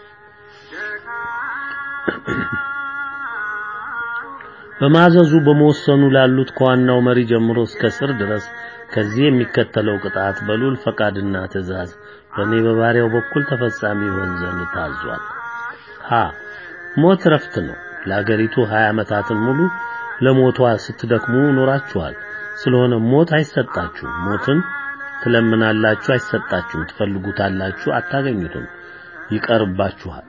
በማዘዙ በመወሰኑ ላሉት ከዋናው መሪ ጀምሮ እስከ ስር ድረስ ከዚህ የሚከተለው ቅጣት በሉል ፈቃድና ትእዛዝ በእኔ በባሪያው በኩል ተፈጻሚ ይሆን ዘንድ ታዟል። ሀ ሞት ረፍት ነው። ለአገሪቱ 20 ዓመታትን ሙሉ ለሞቷ ስትደክሙ ኖራችኋል። ስለሆነ ሞት አይሰጣችሁም። ሞትን ትለምናላችሁ፣ አይሰጣችሁም። ትፈልጉታላችሁ፣ አታገኙትም፣ ይቀርባችኋል።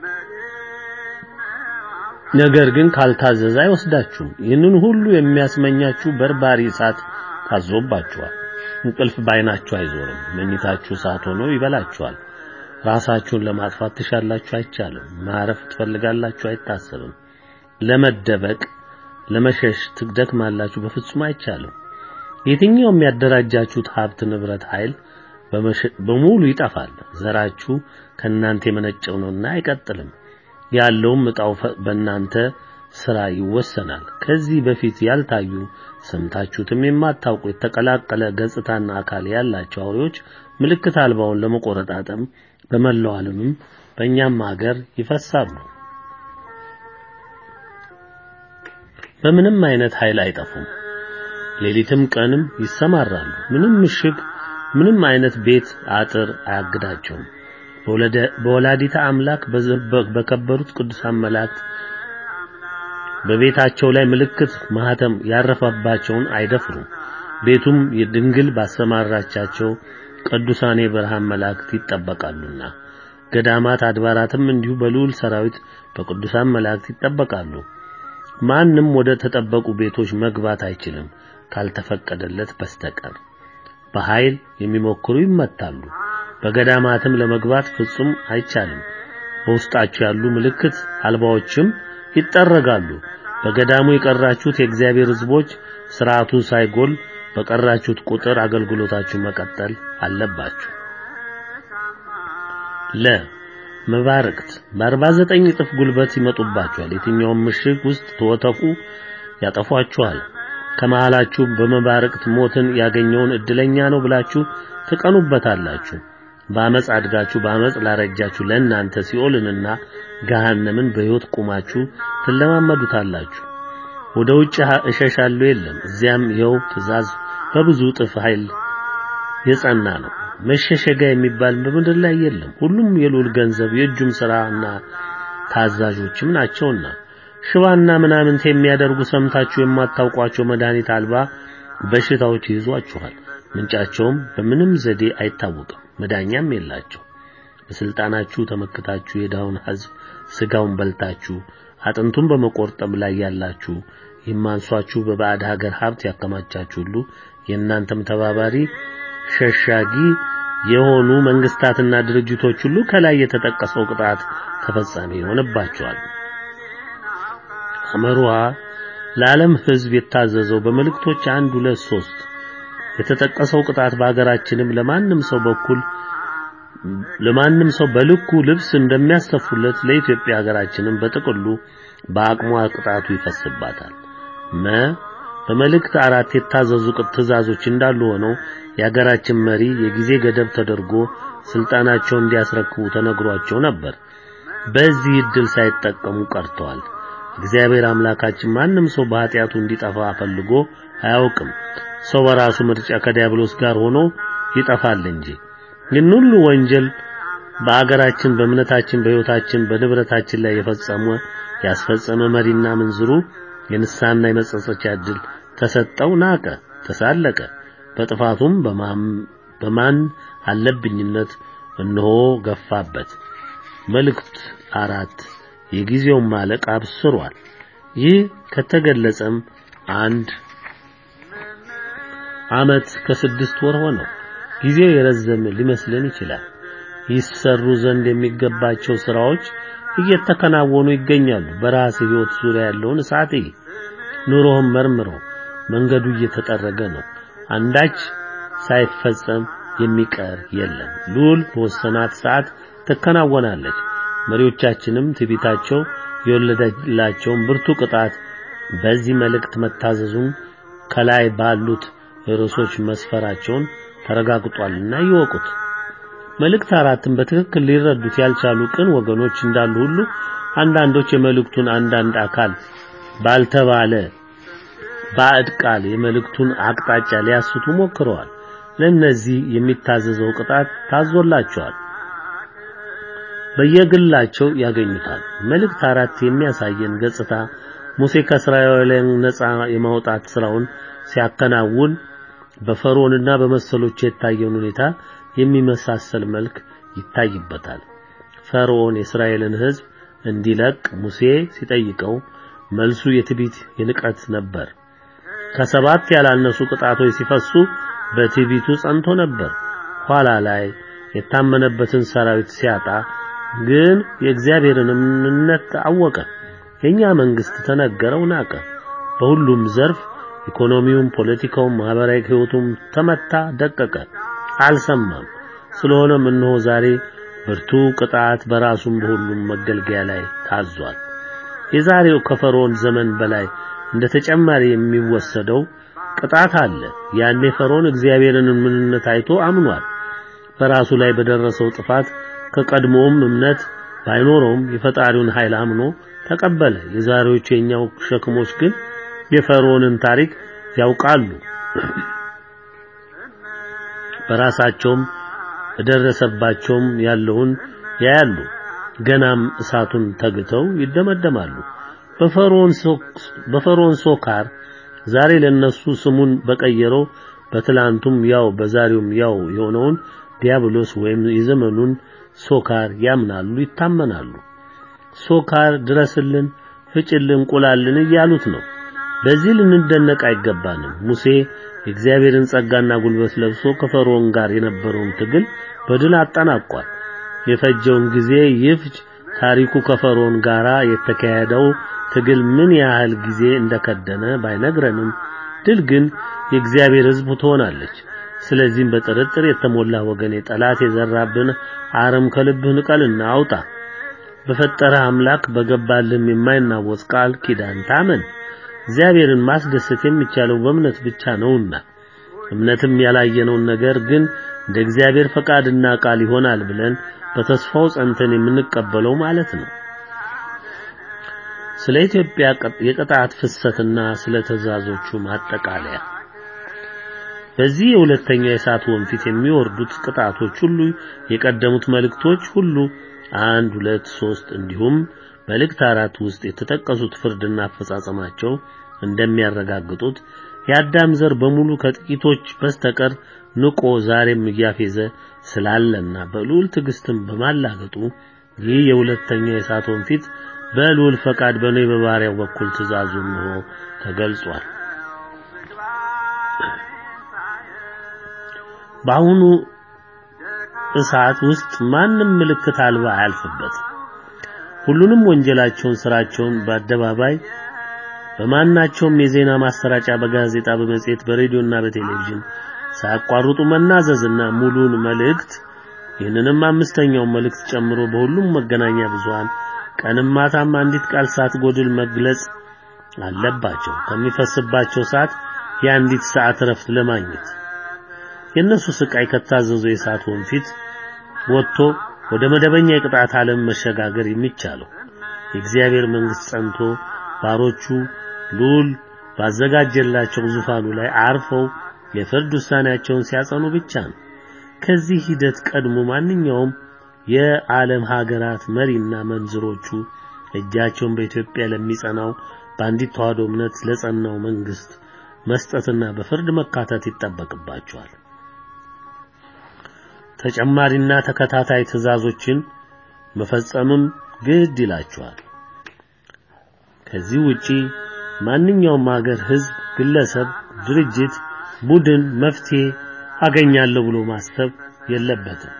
ነገር ግን ካልታዘዘ አይወስዳችሁም። ይህንን ሁሉ የሚያስመኛችሁ በርባሪ እሳት ታዞባችኋል። እንቅልፍ ባይናችሁ አይዞርም። መኝታችሁ እሳት ሆኖ ይበላችኋል። ራሳችሁን ለማጥፋት ትሻላችሁ፣ አይቻልም። ማረፍ ትፈልጋላችሁ፣ አይታሰብም። ለመደበቅ ለመሸሽ ትደክማላችሁ፣ በፍጹም አይቻልም። የትኛውም ያደራጃችሁት ሀብት፣ ንብረት፣ ኃይል በሙሉ ይጠፋል። ዘራችሁ ከእናንተ የመነጨው ነውና አይቀጥልም። ያለውም ዕጣው በእናንተ ስራ ይወሰናል። ከዚህ በፊት ያልታዩ ሰምታችሁትም የማታውቁ የተቀላቀለ ገጽታና አካል ያላቸው አውሬዎች ምልክት አልባውን ለመቆረጣጠም በመላው ዓለምም በእኛም ሀገር ይፈሳሉ። በምንም አይነት ኃይል አይጠፉም። ሌሊትም ቀንም ይሰማራሉ። ምንም ምሽግ፣ ምንም አይነት ቤት አጥር አያግዳቸውም። በወላዲታ አምላክ በከበሩት ቅዱሳን መላእክት በቤታቸው ላይ ምልክት ማህተም ያረፈባቸውን አይደፍሩም። ቤቱም የድንግል ባሰማራቻቸው ቅዱሳን የብርሃን መላእክት ይጠበቃሉና ገዳማት አድባራትም እንዲሁ በልዑል ሰራዊት በቅዱሳን መላእክት ይጠበቃሉ። ማንም ወደ ተጠበቁ ቤቶች መግባት አይችልም ካልተፈቀደለት በስተቀር። በኃይል የሚሞክሩ ይመታሉ። በገዳማትም ለመግባት ፍጹም አይቻልም። በውስጣቸው ያሉ ምልክት አልባዎችም ይጠረጋሉ። በገዳሙ የቀራችሁት የእግዚአብሔር ሕዝቦች ስርዓቱ ሳይጎል በቀራችሁት ቁጥር አገልግሎታችሁ መቀጠል አለባችሁ። ለ መባረክት በ49 እጥፍ ጉልበት ይመጡባችኋል። የትኛውም ምሽግ ውስጥ ተወተፉ ያጠፏችኋል። ከመሃላችሁ በመባረክት ሞትን ያገኘውን እድለኛ ነው ብላችሁ ትቀኑበታላችሁ። በአመፅ አድጋችሁ በአመፅ ላረጃችሁ ለእናንተ ሲኦልንና ገሃነምን በሕይወት ቁማችሁ ትለማመዱታላችሁ። ወደ ውጭ እሸሻለሁ የለም፣ እዚያም ይኸው ትእዛዝ በብዙ እጥፍ ኃይል የጸና ነው። መሸሸጋ የሚባል በምድር ላይ የለም። ሁሉም የልዑል ገንዘብ የእጁም ሥራና ታዛዦችም ናቸውና ሽባና ምናምንት የሚያደርጉ ሰምታችሁ የማታውቋቸው መድኃኒት አልባ በሽታዎች ይዟችኋል። ምንጫቸውም በምንም ዘዴ አይታወቅም፣ መዳኛም የላቸው። በስልጣናችሁ ተመክታችሁ የድሃውን ሕዝብ ስጋውን በልታችሁ አጥንቱን በመቆርጠም ላይ ያላችሁ የማንሷችሁ በባዕድ ሀገር ሀብት ያከማቻችሁ ሁሉ የእናንተም ተባባሪ ሸሻጊ የሆኑ መንግስታትና ድርጅቶች ሁሉ ከላይ የተጠቀሰው ቅጣት ተፈጻሚ ይሆንባቸዋል። አመሩሃ ለዓለም ሕዝብ የታዘዘው በመልእክቶች አንድ ሁለት ሶስት የተጠቀሰው ቅጣት በሀገራችንም ለማንም ሰው በኩል ለማንም ሰው በልኩ ልብስ እንደሚያስተፉለት ለኢትዮጵያ ሀገራችንም በጥቅሉ በአቅሟ ቅጣቱ ይፈስባታል። መ በመልእክት አራት የታዘዙ ትእዛዞች እንዳሉ ሆነው የሀገራችን መሪ የጊዜ ገደብ ተደርጎ ስልጣናቸውን እንዲያስረክቡ ተነግሯቸው ነበር። በዚህ እድል ሳይጠቀሙ ቀርተዋል። እግዚአብሔር አምላካችን ማንም ሰው በኃጢአቱ እንዲጠፋ ፈልጎ አያውቅም። ሰው በራሱ ምርጫ ከዲያብሎስ ጋር ሆኖ ይጠፋል እንጂ ይህን ሁሉ ወንጀል በአገራችን፣ በእምነታችን፣ በሕይወታችን፣ በንብረታችን ላይ የፈጸመ ያስፈጸመ መሪና ምንዝሩ የንስሐና የመጸጸቻ ዕድል ተሰጠው፣ ናቀ፣ ተሳለቀ። በጥፋቱም በማን አለብኝነት እነሆ ገፋበት። መልእክት አራት የጊዜውን ማለቅ አብስሯል። ይህ ከተገለጸም አንድ ዓመት ከስድስት ወር ሆነው። ጊዜው የረዘመ ሊመስልን ይችላል። ይሰሩ ዘንድ የሚገባቸው ስራዎች እየተከናወኑ ይገኛሉ። በራስ ሕይወት ዙሪያ ያለውን እሳት ኑሮህን መርምረው። መንገዱ እየተጠረገ ነው። አንዳች ሳይፈጸም የሚቀር የለም። ልዑል በወሰናት ሰዓት ትከናወናለች። መሪዎቻችንም ትዕቢታቸው የወለደላቸውን ብርቱ ቅጣት በዚህ መልእክት መታዘዙን ከላይ ባሉት ርዕሶች መስፈራቸውን ተረጋግጧልና ይወቁት። መልእክት አራትን በትክክል ሊረዱት ያልቻሉ ቅን ወገኖች እንዳሉ ሁሉ አንዳንዶች የመልእክቱን አንዳንድ አካል ባልተባለ ባዕድ ቃል የመልእክቱን አቅጣጫ ሊያስቱ ሞክረዋል። ለእነዚህ የሚታዘዘው ቅጣት ታዞላቸዋል። በየግላቸው ያገኙታል። መልእክት አራት የሚያሳየን ገጽታ ሙሴ ከእስራኤላውያን ነፃ የማውጣት ስራውን ሲያከናውን በፈርዖንና በመሰሎቹ የታየውን ሁኔታ የሚመሳሰል መልክ ይታይበታል። ፈርዖን የእስራኤልን ሕዝብ እንዲለቅ ሙሴ ሲጠይቀው መልሱ የትዕቢት የንቀት ነበር። ከሰባት ያላነሱ ቅጣቶች ሲፈሱ በትዕቢቱ ጸንቶ ነበር። ኋላ ላይ የታመነበትን ሰራዊት ሲያጣ ግን የእግዚአብሔርን እምነት አወቀ። የኛ መንግስት ተነገረው፣ ናቀ። በሁሉም ዘርፍ ኢኮኖሚውም፣ ፖለቲካውም፣ ማህበራዊ ህይወቱም ተመታ፣ ደቀቀ፣ አልሰማም። ስለሆነም እነሆ ዛሬ ብርቱ ቅጣት በራሱም በሁሉም መገልገያ ላይ ታዟል። የዛሬው ከፈርዖን ዘመን በላይ እንደ ተጨማሪ የሚወሰደው ቅጣት አለ። ያኔ ፈርዖን እግዚአብሔርን ምንነት አይቶ አምኗል። በራሱ ላይ በደረሰው ጥፋት ከቀድሞውም እምነት ባይኖረውም የፈጣሪውን ኃይል አምኖ ተቀበለ። የዛሬዎቹ የኛው ሸክሞች ግን የፈርዖንን ታሪክ ያውቃሉ። በራሳቸውም በደረሰባቸውም ያለውን ያያሉ። ገናም እሳቱን ተግተው ይደመደማሉ። በፈርዖን ሶካር ዛሬ ለነሱ ስሙን በቀየረው በትላንቱም ያው በዛሬውም ያው የሆነውን ዲያብሎስ ወይም የዘመኑን ሶካር ያምናሉ፣ ይታመናሉ። ሶካር ድረስልን፣ ፍጭልን፣ ቁላልን እያሉት ነው። በዚህ ልንደነቅ አይገባንም። ሙሴ የእግዚአብሔርን ጸጋና ጉልበት ለብሶ ከፈርዖን ጋር የነበረውን ትግል በድል አጠናቋል። የፈጀውን ጊዜ ይፍጅ ታሪኩ ከፈርዖን ጋር የተካሄደው ትግል ምን ያህል ጊዜ እንደከደነ ባይነግረንም ድል ግን የእግዚአብሔር ሕዝብ ትሆናለች። ስለዚህም በጥርጥር የተሞላ ወገኔ ጠላት የዘራብን አረም ከልብህ ንቀልና አውጣ። በፈጠረህ አምላክ በገባልህም የማይናወጽ ቃል ኪዳን ታመን። እግዚአብሔርን ማስደሰት የሚቻለው በእምነት ብቻ ነውና እምነትም ያላየነውን ነገር ግን እንደ እግዚአብሔር ፈቃድና ቃል ይሆናል ብለን በተስፋው ጸንተን የምንቀበለው ማለት ነው። ስለ ኢትዮጵያ የቅጣት ፍሰትና ስለ ትእዛዞቹ ማጠቃለያ በዚህ የሁለተኛው የእሳት ወንፊት የሚወርዱት ቅጣቶች ሁሉ የቀደሙት መልእክቶች ሁሉ አንድ ሁለት ሶስት እንዲሁም መልእክት አራት ውስጥ የተጠቀሱት ፍርድና አፈጻጸማቸው እንደሚያረጋግጡት የአዳም ዘር በሙሉ ከጥቂቶች በስተቀር ንቆ ዛሬም እያፌዘ ስላለና በልዑል ትዕግስትን በማላገጡ ይህ የሁለተኛው የእሳት ወንፊት በልዑል ፈቃድ በኔ በባሪያው በኩል ትእዛዙ እንሆ ተገልጿል። በአሁኑ እሳት ውስጥ ማንም ምልክት አልባ አያልፍበትም። ሁሉንም ወንጀላቸውን፣ ስራቸውን በአደባባይ በማናቸውም የዜና ማሰራጫ፣ በጋዜጣ፣ በመጽሔት፣ በሬዲዮና በቴሌቪዥን ሳያቋርጡ መናዘዝና ሙሉን መልእክት ይህንንም አምስተኛውን መልእክት ጨምሮ በሁሉም መገናኛ ብዙሃን ቀንም ማታም አንዲት ቃል ሳትጎድል መግለጽ አለባቸው። ከሚፈስባቸው ሰዓት የአንዲት ሰዓት እረፍት ለማግኘት የእነሱ ስቃይ ከታዘዘው የእሳት ወንፊት ወጥቶ ወደ መደበኛ የቅጣት ዓለም መሸጋገር የሚቻለው የእግዚአብሔር መንግስት ጸንቶ ባሮቹ ልዑል ባዘጋጀላቸው ዙፋኑ ላይ አርፈው የፍርድ ውሳኔያቸውን ሲያጸኑ ብቻ ነው። ከዚህ ሂደት ቀድሞ ማንኛውም የዓለም ሀገራት መሪና መንዝሮቹ እጃቸውን በኢትዮጵያ ለሚጸናው በአንዲት ተዋህዶ እምነት ለጸናው መንግስት መስጠትና በፍርድ መካተት ይጠበቅባቸዋል። ተጨማሪና ተከታታይ ትዕዛዞችን መፈጸምም ግድ ይላቸዋል። ከዚህ ውጪ ማንኛውም ሀገር፣ ህዝብ፣ ግለሰብ፣ ድርጅት፣ ቡድን መፍትሄ አገኛለሁ ብሎ ማሰብ የለበትም።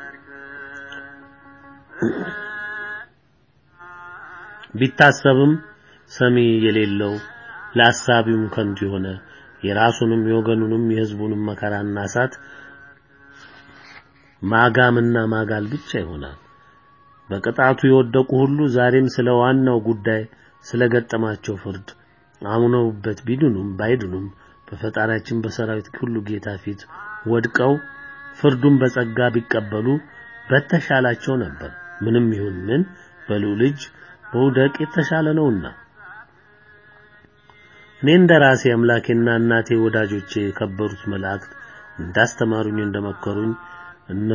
ቢታሰብም ሰሚ የሌለው ለአሳቢውም ከንቱ የሆነ የራሱንም የወገኑንም የህዝቡንም መከራና እሳት ማጋምና ማጋል ብቻ ይሆናል። በቅጣቱ የወደቁ ሁሉ ዛሬም ስለ ዋናው ጉዳይ ስለገጠማቸው ፍርድ አምነውበት ቢድኑም ባይድኑም በፈጣሪያችን በሰራዊት ሁሉ ጌታ ፊት ወድቀው ፍርዱን በጸጋ ቢቀበሉ በተሻላቸው ነበር። ምንም ይሁን ምን በልዑል እጅ መውደቅ የተሻለ ነውና እኔ እንደ ራሴ አምላኬና እናቴ ወዳጆቼ የከበሩት መላእክት እንዳስተማሩኝ እንደመከሩኝ እነ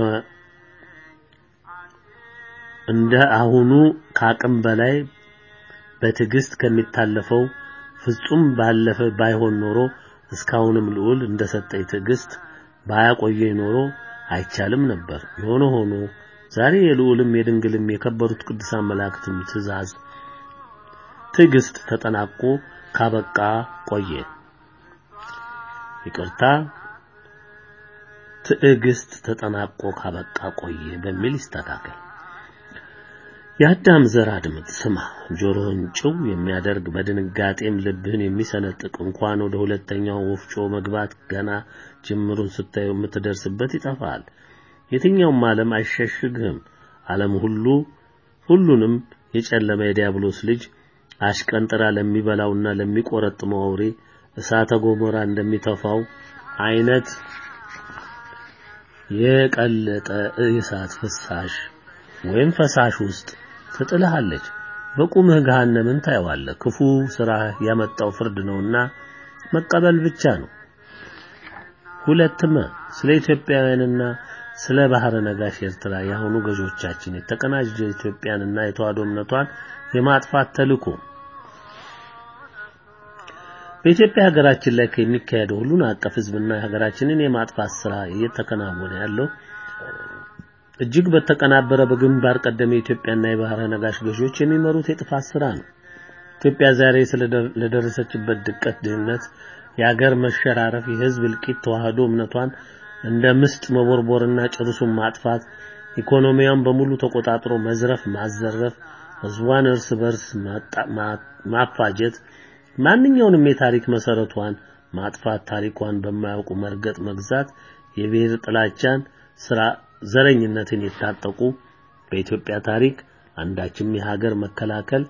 እንደ አሁኑ ከአቅም በላይ በትዕግስት ከሚታለፈው ፍጹም ባለፈ ባይሆን ኖሮ እስካሁንም ልዑል እንደሰጠኝ ትዕግስት ባያቆየኝ ኖሮ አይቻልም ነበር። የሆነ ሆኖ ዛሬ የልዑልም የድንግልም የከበሩት ቅዱሳን መላእክትም ትእዛዝ ትዕግስት ተጠናቆ ካበቃ ቆየ። ይቅርታ ትዕግስት ተጠናቆ ካበቃ ቆየ በሚል ይስተካከል። የአዳም ዘር አድምጥ፣ ስማ፣ ጆሮህን ጭው የሚያደርግ በድንጋጤም ልብህን የሚሰነጥቅ እንኳን ወደ ሁለተኛው ወፍጮ መግባት ገና ጅምሩን ስታየው የምትደርስበት ይጠፋል። የትኛውም ዓለም አይሸሽግህም። ዓለም ሁሉ ሁሉንም የጨለመ የዲያብሎስ ልጅ አሽቀንጥራ ለሚበላውና ለሚቆረጥመው አውሬ እሳተ ገሞራ እንደሚተፋው አይነት የቀለጠ የእሳት ፍሳሽ ወይም ፈሳሽ ውስጥ ትጥልሃለች። በቁምህ ገሃነምን ታየዋለህ። ክፉ ስራ ያመጣው ፍርድ ነውና መቀበል ብቻ ነው። ሁለትም ስለ ኢትዮጵያውያንና ስለ ባህረ ነጋሽ ኤርትራ የአሁኑ ገዦቻችን የተቀናጀ ኢትዮጵያንና የተዋህዶ እምነቷን የማጥፋት ተልእኮ በኢትዮጵያ ሀገራችን ላይ ከሚካሄደው ሁሉን አቀፍ ህዝብና ሀገራችንን የማጥፋት ስራ እየተከናወነ ያለው እጅግ በተቀናበረ በግንባር ቀደም የኢትዮጵያና የባህረ ነጋሽ ገዢዎች የሚመሩት የጥፋት ስራ ነው። ኢትዮጵያ ዛሬ ስለደረሰችበት ድቀት፣ ድህነት፣ የሀገር መሸራረፍ፣ የህዝብ እልቂት፣ ተዋህዶ እምነቷን እንደ ምስጥ መቦርቦርና ጭርሱን ማጥፋት፣ ኢኮኖሚያን በሙሉ ተቆጣጥሮ መዝረፍ፣ ማዘረፍ፣ ህዝቧን እርስ በርስ ማፋጀት፣ ማንኛውንም የታሪክ መሰረቷን ማጥፋት፣ ታሪኳን በማያውቁ መርገጥ፣ መግዛት፣ የብሔር ጥላቻን ስራ ዘረኝነትን የታጠቁ በኢትዮጵያ ታሪክ አንዳችም የሀገር መከላከል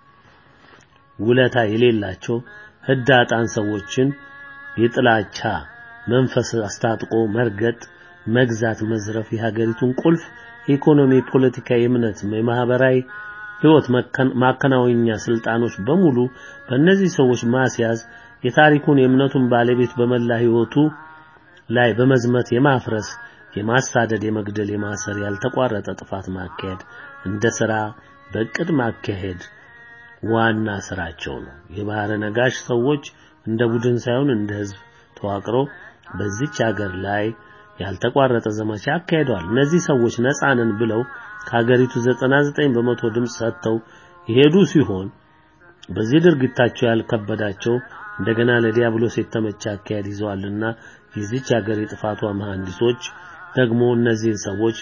ውለታ የሌላቸው ህዳጣን ሰዎችን የጥላቻ መንፈስ አስታጥቆ መርገጥ፣ መግዛት፣ መዝረፍ የሀገሪቱን ቁልፍ የኢኮኖሚ፣ ፖለቲካ፣ የእምነት፣ የማህበራዊ ህይወት ማከናወኛ ስልጣኖች በሙሉ በእነዚህ ሰዎች ማስያዝ የታሪኩን የእምነቱን ባለቤት በመላ ህይወቱ ላይ በመዝመት የማፍረስ የማሳደድ፣ የመግደል፣ የማሰር ያልተቋረጠ ጥፋት ማካሄድ እንደ ስራ በእቅድ ማካሄድ ዋና ስራቸው ነው። የባህረ ነጋሽ ሰዎች እንደ ቡድን ሳይሆን እንደ ህዝብ ተዋቅረው በዚች ሀገር ላይ ያልተቋረጠ ዘመቻ አካሂደዋል። እነዚህ ሰዎች ነፃንን ብለው ከሀገሪቱ 99 በመቶ ድምፅ ሰጥተው የሄዱ ሲሆን በዚህ ድርጊታቸው ያልከበዳቸው እንደገና ለዲያብሎስ የተመቸ አካሄድ ይዘዋልና የዚች ሀገር የጥፋቷ መሐንዲሶች ደግሞ እነዚህን ሰዎች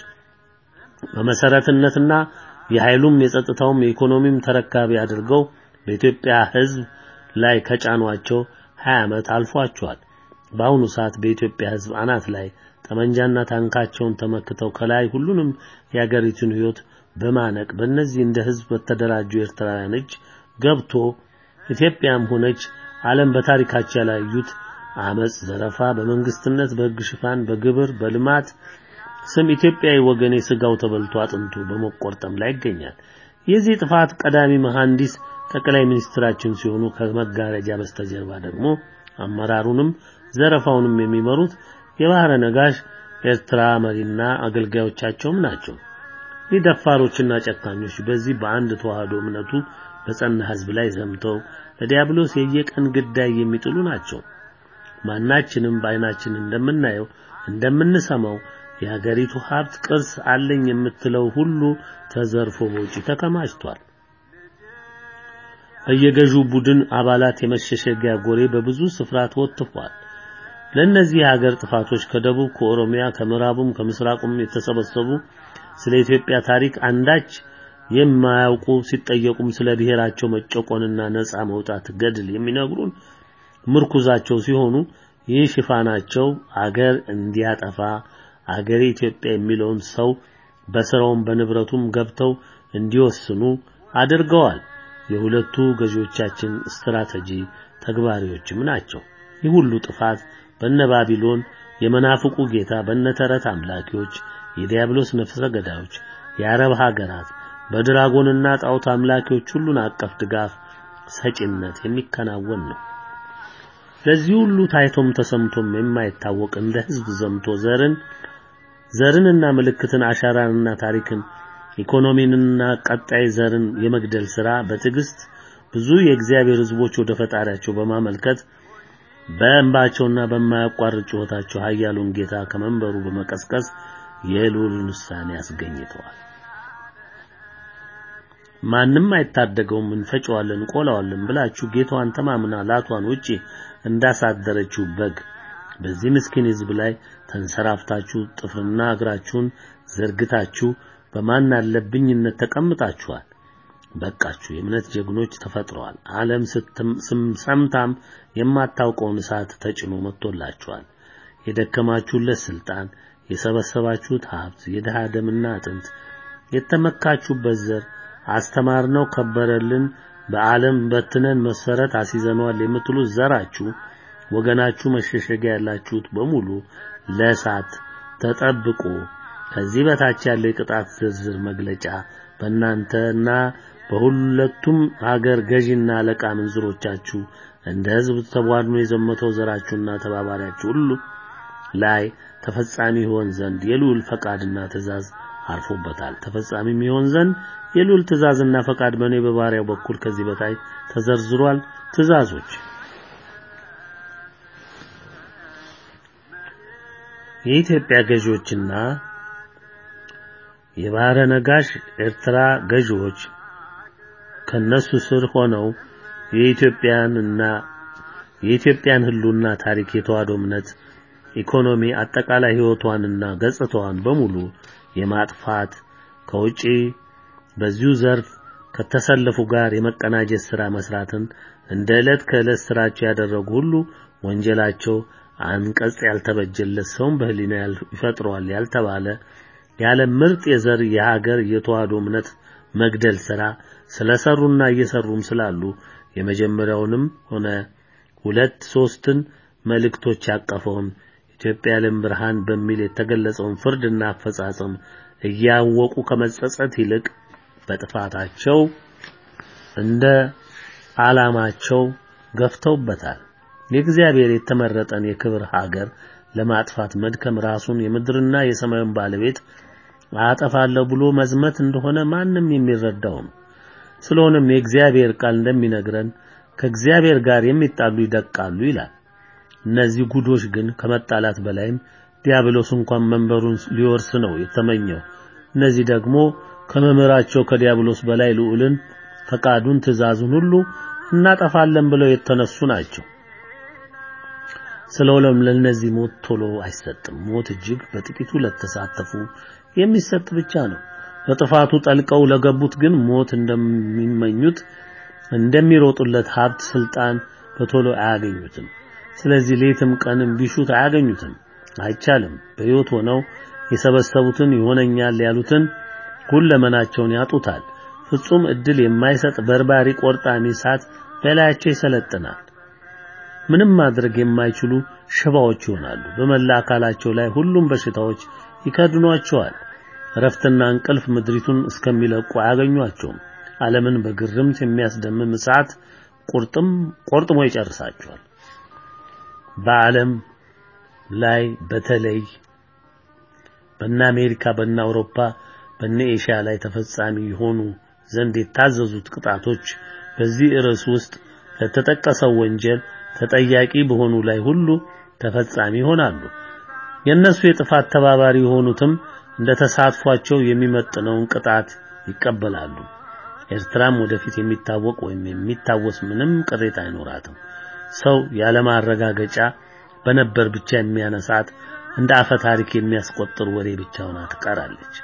በመሰረትነትና የኃይሉም የጸጥታውም የኢኮኖሚም ተረካቢ አድርገው በኢትዮጵያ ህዝብ ላይ ከጫኗቸው 20 ዓመት አልፏቸዋል። በአሁኑ ሰዓት በኢትዮጵያ ህዝብ አናት ላይ ጠመንጃና ታንካቸውን ተመክተው ከላይ ሁሉንም የአገሪቱን ህይወት በማነቅ በእነዚህ እንደ ህዝብ በተደራጁ ኤርትራውያን እጅ ገብቶ ኢትዮጵያም ሆነች ዓለም በታሪካቸው ያላዩት አመጽ፣ ዘረፋ፣ በመንግስትነት በህግ ሽፋን በግብር በልማት ስም ኢትዮጵያዊ ወገኔ ስጋው ተበልቶ አጥንቱ በመቆርጠም ላይ ይገኛል። የዚህ ጥፋት ቀዳሚ መሐንዲስ ጠቅላይ ሚኒስትራችን ሲሆኑ ከመጋረጃ በስተጀርባ ደግሞ አመራሩንም ዘረፋውንም የሚመሩት የባህረ ነጋሽ ኤርትራ መሪና አገልጋዮቻቸውም ናቸው። ይህ ደፋሮችና ጨካኞች በዚህ በአንድ ተዋህዶ እምነቱ በጸና ህዝብ ላይ ዘምተው ለዲያብሎስ የየቀን ግዳይ የሚጥሉ ናቸው። ማናችንም በአይናችን እንደምናየው እንደምንሰማው የሀገሪቱ ሀብት ቅርስ አለኝ የምትለው ሁሉ ተዘርፎ በውጪ ተከማችቷል። በየገዢው ቡድን አባላት የመሸሸጊያ ጎሬ በብዙ ስፍራ ተወጥፏል። ለእነዚህ የሀገር ጥፋቶች ከደቡብ፣ ከኦሮሚያ፣ ከምዕራቡም ከምስራቁም የተሰበሰቡ ስለ ኢትዮጵያ ታሪክ አንዳች የማያውቁ ሲጠየቁም ስለ ብሔራቸው መጨቆንና ነፃ መውጣት ገድል የሚነግሩን ምርኩዛቸው ሲሆኑ ይህ ሽፋናቸው አገር እንዲያጠፋ አገሬ ኢትዮጵያ የሚለውን ሰው በስራውም በንብረቱም ገብተው እንዲወስኑ አድርገዋል። የሁለቱ ገዢዎቻችን ስትራቴጂ ተግባሪዎችም ናቸው። ይህ ሁሉ ጥፋት በነ ባቢሎን የመናፍቁ ጌታ በነ ተረት አምላኪዎች፣ የዲያብሎስ ነፍሰ ገዳዮች፣ የአረብ ሀገራት በድራጎንና ጣዖት አምላኪዎች ሁሉን አቀፍ ድጋፍ ሰጪነት የሚከናወን ነው። ለዚህ ሁሉ ታይቶም ተሰምቶም የማይታወቅ እንደ ህዝብ ዘምቶ ዘርን ዘርንና ምልክትን አሻራንና ታሪክን ኢኮኖሚንና ቀጣይ ዘርን የመግደል ሥራ በትዕግስት ብዙ የእግዚአብሔር ህዝቦች ወደ ፈጣሪያቸው በማመልከት በእንባቸውና በማያቋርጥ ጩኸታቸው ኃያሉን ጌታ ከመንበሩ በመቀስቀስ የልዑልን ውሳኔ አስገኝተዋል። ማንም አይታደገውም፣ እንፈጨዋለን፣ እንቆላዋለን ብላችሁ ጌታዋን ተማምና ላቷን ውጪ እንዳሳደረችው በግ በዚህ ምስኪን ህዝብ ላይ ተንሰራፍታችሁ ጥፍርና እግራችሁን ዘርግታችሁ በማን አለብኝነት ተቀምጣችኋል። በቃችሁ። የእምነት ጀግኖች ተፈጥረዋል። ዓለም ሰምታም የማታውቀውን እሳት ተጭኖ መጥቶላችኋል። የደከማችሁለት ስልጣን፣ የሰበሰባችሁት ሀብት፣ የድሃ ደምና አጥንት፣ የተመካችሁበት ዘር አስተማርነው ከበረልን በዓለም በትነን መሰረት አስይዘነዋል የምትሉት ዘራችሁ ወገናችሁ መሸሸጊያ ያላችሁት በሙሉ ለእሳት ተጠብቆ ከዚህ በታች ያለው የቅጣት ዝርዝር መግለጫ በእናንተና በሁለቱም ሀገር ገዢና አለቃ ምንዝሮቻችሁ እንደ ህዝብ ተቧድኖ የዘመተው ዘራችሁና ተባባሪያችሁ ሁሉ ላይ ተፈጻሚ ይሆን ዘንድ የልዑል ፈቃድና ትእዛዝ አርፎበታል። ተፈጻሚም ይሆን ዘንድ የልዑል ትእዛዝና ፈቃድ በእኔ በባሪያው በኩል ከዚህ በታይ ተዘርዝሯል። ትእዛዞች የኢትዮጵያ ገዢዎችና የባህረ ነጋሽ ኤርትራ ገዢዎች ከነሱ ስር ሆነው የኢትዮጵያንና የኢትዮጵያን ህሉና ታሪክ የተዋህዶ እምነት ኢኮኖሚ አጠቃላይ ህይወቷንና ገጽታዋን በሙሉ የማጥፋት ከውጪ በዚሁ ዘርፍ ከተሰለፉ ጋር የመቀናጀት ሥራ መስራትን እንደ ዕለት ከዕለት ስራቸው ያደረጉ ሁሉ ወንጀላቸው አንቀጽ ያልተበጀለት ሰውን በህሊና ይፈጥረዋል ያልተባለ ያለ ምርጥ የዘር የሀገር የተዋህዶ እምነት መግደል ሥራ ስለሰሩና እየሰሩም ስላሉ የመጀመሪያውንም ሆነ ሁለት ሶስትን መልእክቶች ያቀፈውን ኢትዮጵያ የዓለም ብርሃን በሚል የተገለጸውን ፍርድና አፈጻጸም እያወቁ ከመጸጸት ይልቅ በጥፋታቸው እንደ ዓላማቸው ገፍተውበታል። የእግዚአብሔር የተመረጠን የክብር ሀገር ለማጥፋት መድከም ራሱን የምድርና የሰማዩን ባለቤት አጠፋለሁ ብሎ መዝመት እንደሆነ ማንም የሚረዳው ነው። ስለሆነም የእግዚአብሔር ቃል እንደሚነግረን ከእግዚአብሔር ጋር የሚጣሉ ይደቃሉ ይላል። እነዚህ ጉዶች ግን ከመጣላት በላይም ዲያብሎስ እንኳን መንበሩን ሊወርስ ነው የተመኘው። እነዚህ ደግሞ ከመምህራቸው ከዲያብሎስ በላይ ልዑልን ፈቃዱን፣ ትእዛዙን ሁሉ እናጠፋለን ብለው የተነሱ ናቸው። ስለሆነም ለነዚህ ሞት ቶሎ አይሰጥም። ሞት እጅግ በጥቂቱ ለተሳተፉ የሚሰጥ ብቻ ነው። በጥፋቱ ጠልቀው ለገቡት ግን ሞት እንደሚመኙት እንደሚሮጡለት ሀብት፣ ስልጣን በቶሎ አያገኙትም። ስለዚህ ሌትም ቀንም ቢሹት አያገኙትም፣ አይቻልም። በሕይወት ሆነው የሰበሰቡትን ይሆነኛል ያሉትን ሁለመናቸውን ያጡታል። ፍጹም እድል የማይሰጥ በርባሪ ቆርጣሚ እሳት በላያቸው ይሰለጥናል። ምንም ማድረግ የማይችሉ ሽባዎች ይሆናሉ። በመላ አካላቸው ላይ ሁሉም በሽታዎች ይከድኗቸዋል። እረፍትና እንቅልፍ ምድሪቱን እስከሚለቁ አያገኟቸውም። ዓለምን በግርምት የሚያስደምም እሳት ቁርጥም ቆርጥሞ ይጨርሳቸዋል። በዓለም ላይ በተለይ በእነ አሜሪካ፣ በእነ አውሮፓ፣ በእነ ኤሽያ ላይ ተፈጻሚ የሆኑ ዘንድ የታዘዙት ቅጣቶች በዚህ ርዕስ ውስጥ ለተጠቀሰው ወንጀል ተጠያቂ በሆኑ ላይ ሁሉ ተፈጻሚ ይሆናሉ። የእነሱ የጥፋት ተባባሪ የሆኑትም እንደ ተሳትፏቸው የሚመጥነውን ቅጣት ይቀበላሉ። ኤርትራም ወደፊት የሚታወቅ ወይም የሚታወስ ምንም ቅሬታ አይኖራትም። ሰው ያለማረጋገጫ በነበር ብቻ የሚያነሳት እንደ አፈ ታሪክ የሚያስቆጥር ወሬ ብቻ ሆና ትቀራለች።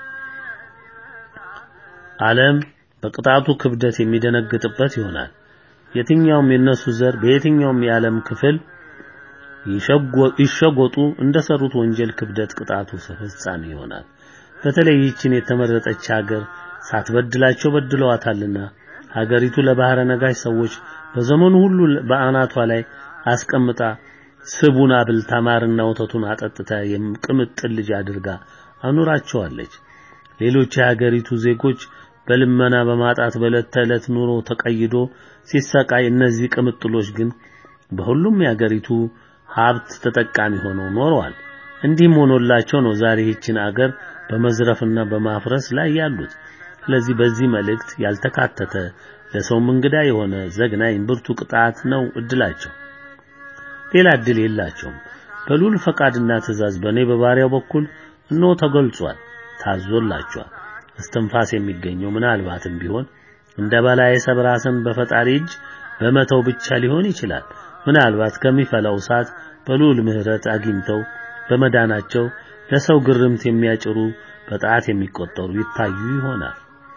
ዓለም በቅጣቱ ክብደት የሚደነግጥበት ይሆናል። የትኛውም የነሱ ዘር በየትኛውም የዓለም ክፍል ይሸጎጡ እንደሰሩት ወንጀል ክብደት ቅጣቱ ፍጻሜ ይሆናል። በተለይ ይህችን የተመረጠች ሀገር ሳትበድላቸው በድለዋታልና ሀገሪቱ ለባህረ ነጋሽ ሰዎች በዘመኑ ሁሉ በአናቷ ላይ አስቀምጣ ስቡን አብልታ ማርና ወተቱን አጠጥታ የቅምጥል ልጅ አድርጋ አኑራቸዋለች። ሌሎች የሀገሪቱ ዜጎች በልመና በማጣት በዕለት ተዕለት ኑሮ ተቀይዶ ሲሰቃይ፣ እነዚህ ቅምጥሎች ግን በሁሉም የሀገሪቱ ሀብት ተጠቃሚ ሆነው ኖረዋል። እንዲህም ሆኖላቸው ነው ዛሬ ይህችን አገር በመዝረፍና በማፍረስ ላይ ያሉት። ስለዚህ በዚህ መልእክት ያልተካተተ ለሰውም እንግዳ የሆነ ዘግናኝ ብርቱ ቅጣት ነው እድላቸው። ሌላ እድል የላቸውም። በልዑል ፈቃድና ትእዛዝ በእኔ በባሪያው በኩል እነሆ ተገልጿል፣ ታዞላቸዋል። እስትንፋስ የሚገኘው ምናልባትም ቢሆን እንደ በላይ ሰብ ራስን በፈጣሪ እጅ በመተው ብቻ ሊሆን ይችላል። ምናልባት ከሚፈላው እሳት በልዑል ምሕረት አግኝተው በመዳናቸው ለሰው ግርምት የሚያጭሩ በጣት የሚቆጠሩ ይታዩ ይሆናል።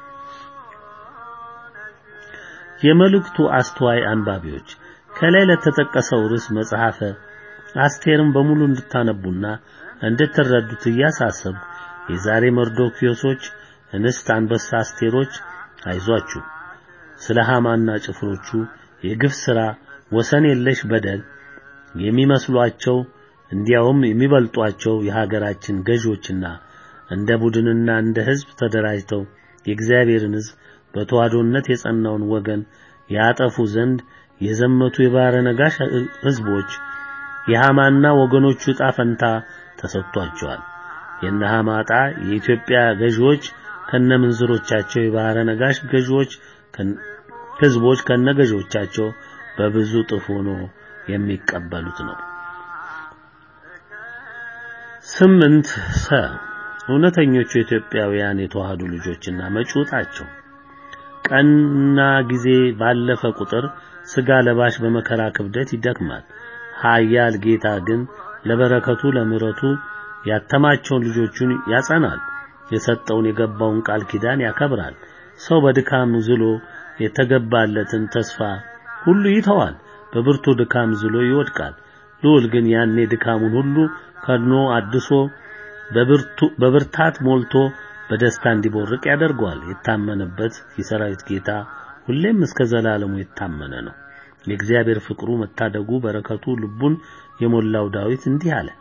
የመልእክቱ አስተዋይ አንባቢዎች ከላይ ለተጠቀሰው ርዕስ መጽሐፈ አስቴርን በሙሉ እንድታነቡና እንድትረዱት እያሳሰብኩ የዛሬ መርዶክዮሶች እንስት አንበሳ አስቴሮች አይዟችሁ ስለ ሃማና ጭፍሮቹ የግፍ ሥራ ወሰን የለሽ በደል የሚመስሏቸው እንዲያውም የሚበልጧቸው የሀገራችን ገዢዎችና እንደ ቡድንና እንደ ሕዝብ ተደራጅተው የእግዚአብሔርን ሕዝብ በተዋዶነት የጸናውን ወገን ያጠፉ ዘንድ የዘመቱ የባሕረ ነጋሽ ሕዝቦች የሃማና ወገኖቹ ዕጣ ፈንታ ተሰጥቷቸዋል። የነ ሃማ ዕጣ የኢትዮጵያ ገዢዎች ከነምንዝሮቻቸው የባሕረ ነጋሽ ገዢዎች ሕዝቦች ከነገዢዎቻቸው በብዙ ጥፍ ሆኖ የሚቀበሉት ነው። ስምንት ሰ እውነተኞቹ ኢትዮጵያውያን የተዋህዱ ልጆችና መጪውጣቸው ቀንና ጊዜ ባለፈ ቁጥር ስጋ ለባሽ በመከራ ክብደት ይደክማል። ኃያል ጌታ ግን ለበረከቱ ለምሕረቱ ያተማቸውን ልጆቹን ያጸናል። የሰጠውን የገባውን ቃል ኪዳን ያከብራል። ሰው በድካም ዝሎ የተገባለትን ተስፋ ሁሉ ይተዋል። በብርቱ ድካም ዝሎ ይወድቃል። ልዑል ግን ያኔ ድካሙን ሁሉ ከድኖ አድሶ በብርታት ሞልቶ በደስታ እንዲቦርቅ ያደርገዋል። የታመነበት የሰራዊት ጌታ ሁሌም እስከ ዘላለሙ የታመነ ነው። የእግዚአብሔር ፍቅሩ መታደጉ በረከቱ ልቡን የሞላው ዳዊት እንዲህ አለ።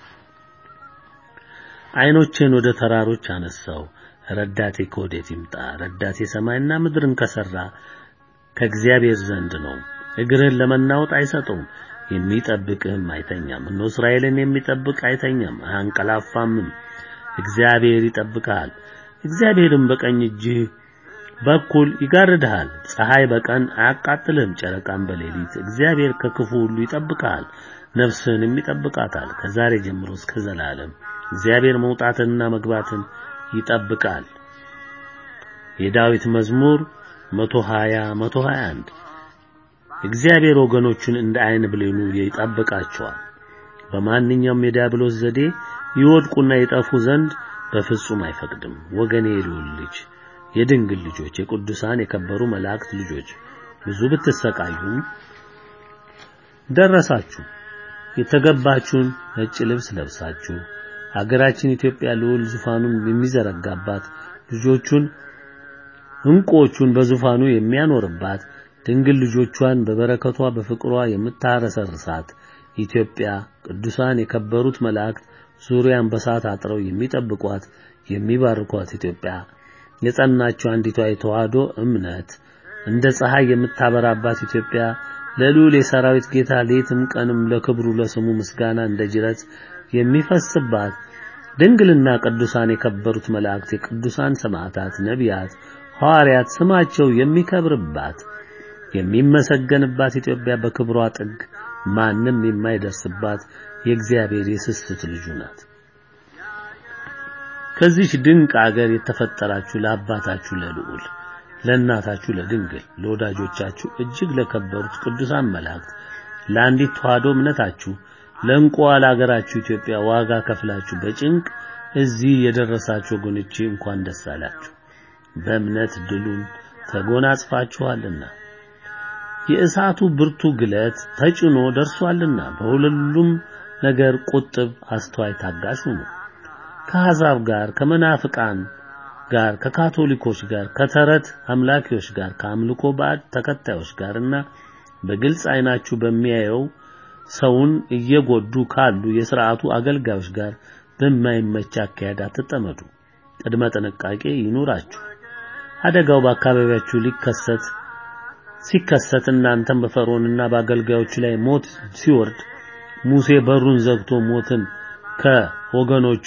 ዓይኖቼን ወደ ተራሮች አነሳው፣ ረዳቴ ከወዴት ይምጣ? ረዳቴ ሰማይና ምድርን ከሰራ ከእግዚአብሔር ዘንድ ነው። እግርህን ለመናወጥ አይሰጠውም፣ የሚጠብቅህም አይተኛም። እነሆ እስራኤልን የሚጠብቅ አይተኛም አያንቀላፋምም። እግዚአብሔር ይጠብቅሃል፣ እግዚአብሔርም በቀኝ እጅህ በኩል ይጋርድሃል። ፀሐይ በቀን አያቃጥልህም፣ ጨረቃም በሌሊት። እግዚአብሔር ከክፉ ሁሉ ይጠብቅሃል፣ ነፍስህንም ይጠብቃታል ከዛሬ ጀምሮ እስከ ዘላለም። እግዚአብሔር መውጣትንና መግባትን ይጠብቃል። የዳዊት መዝሙር 120 121 እግዚአብሔር ወገኖቹን እንደ ዓይን ብሌኑ ይጠብቃቸዋል። በማንኛውም የዲያብሎስ ዘዴ ይወድቁና ይጠፉ ዘንድ በፍጹም አይፈቅድም። ወገኔ የልዑል ልጅ የድንግል ልጆች የቅዱሳን የከበሩ መላእክት ልጆች ብዙ ብትሰቃዩም ደረሳችሁ። የተገባችሁን ነጭ ልብስ ለብሳችሁ ሀገራችን ኢትዮጵያ ልዑል ዙፋኑን የሚዘረጋባት ልጆቹን እንቁዎቹን በዙፋኑ የሚያኖርባት ድንግል ልጆቿን በበረከቷ በፍቅሯ የምታረሰርሳት ኢትዮጵያ ቅዱሳን የከበሩት መላእክት ዙሪያን በሳት አጥረው የሚጠብቋት የሚባርኳት ኢትዮጵያ የጸናችው አንዲቷ የተዋህዶ እምነት እንደ ፀሐይ የምታበራባት ኢትዮጵያ ለልዑል የሰራዊት ጌታ ሌትም ቀንም ለክብሩ ለስሙ ምስጋና እንደ ጅረት የሚፈስባት ድንግልና ቅዱሳን የከበሩት መላእክት የቅዱሳን ሰማዕታት ነቢያት ሐዋርያት ስማቸው የሚከብርባት የሚመሰገንባት ኢትዮጵያ በክብሯ ጥግ ማንም የማይደርስባት የእግዚአብሔር የስስት ልጁ ናት። ከዚች ድንቅ አገር የተፈጠራችሁ ለአባታችሁ ለልዑል ለእናታችሁ ለድንግል ለወዳጆቻችሁ እጅግ ለከበሩት ቅዱሳን መላእክት ለአንዲት ተዋህዶ እምነታችሁ ለእንቁዋ ለአገራችሁ ኢትዮጵያ ዋጋ ከፍላችሁ በጭንቅ እዚህ የደረሳችሁ ወገኖቼ እንኳን ደስ አላችሁ። በእምነት ድሉን ተጎናጽፋችኋልና የእሳቱ ብርቱ ግለት ተጭኖ ደርሷልና በሁሉም ነገር ቁጥብ፣ አስተዋይ፣ ታጋሽ ሁኑ። ከአሕዛብ ጋር ከመናፍቃን ጋር ከካቶሊኮች ጋር ከተረት አምላኪዎች ጋር ከአምልኮ ባዕድ ተከታዮች ጋርና በግልጽ ዓይናችሁ በሚያየው ሰውን እየጎዱ ካሉ የሥርዓቱ አገልጋዮች ጋር በማይመች አካሄድ አትጠመዱ። ቅድመ ጥንቃቄ ይኑራችሁ። አደጋው በአካባቢያችሁ ሊከሰት ሲከሰት እናንተም በፈርዖንና በአገልጋዮቹ ላይ ሞት ሲወርድ ሙሴ በሩን ዘግቶ ሞትን ከወገኖቹ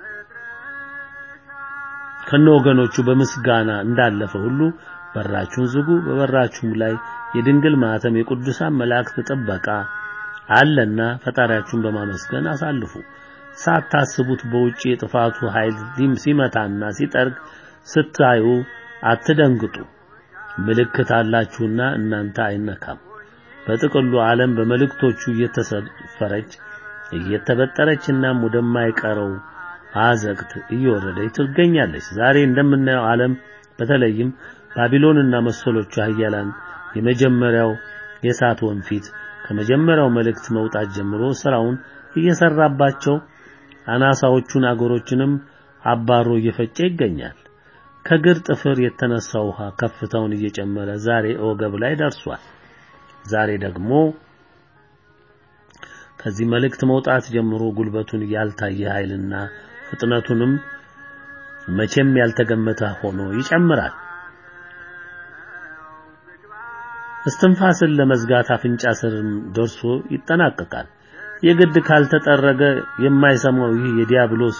ከነ ወገኖቹ በምስጋና እንዳለፈ ሁሉ በራችሁን ዝጉ። በበራችሁም ላይ የድንግል ማኅተም የቅዱሳን መላእክት ጥበቃ አለና ፈጣሪያችሁን በማመስገን አሳልፉ። ሳታስቡት በውጪ የጥፋቱ ኃይል ሲመታና ሲጠርግ ስታዩ አትደንግጡ። ምልክት አላችሁና እናንተ አይነካም። በጥቅሉ ዓለም በመልእክቶቹ እየተሰፈረች እየተበጠረችና ወደማይቀረው አዘቅት እየወረደች ትገኛለች። ዛሬ እንደምናየው ዓለም በተለይም ባቢሎንና መሰሎቹ ኃያላን የመጀመሪያው የእሳት ወንፊት ከመጀመሪያው መልእክት መውጣት ጀምሮ ስራውን እየሰራባቸው አናሳዎቹን አገሮችንም አባሮ እየፈጨ ይገኛል። ከግር ጥፍር የተነሳ ውሃ ከፍታውን እየጨመረ ዛሬ ወገብ ላይ ደርሷል። ዛሬ ደግሞ ከዚህ መልእክት መውጣት ጀምሮ ጉልበቱን ያልታየ ኃይልና ፍጥነቱንም መቼም ያልተገመተ ሆኖ ይጨምራል። እስትንፋስን ለመዝጋት አፍንጫ ስርም ደርሶ ይጠናቀቃል። የግድ ካልተጠረገ የማይሰማው ይህ የዲያብሎስ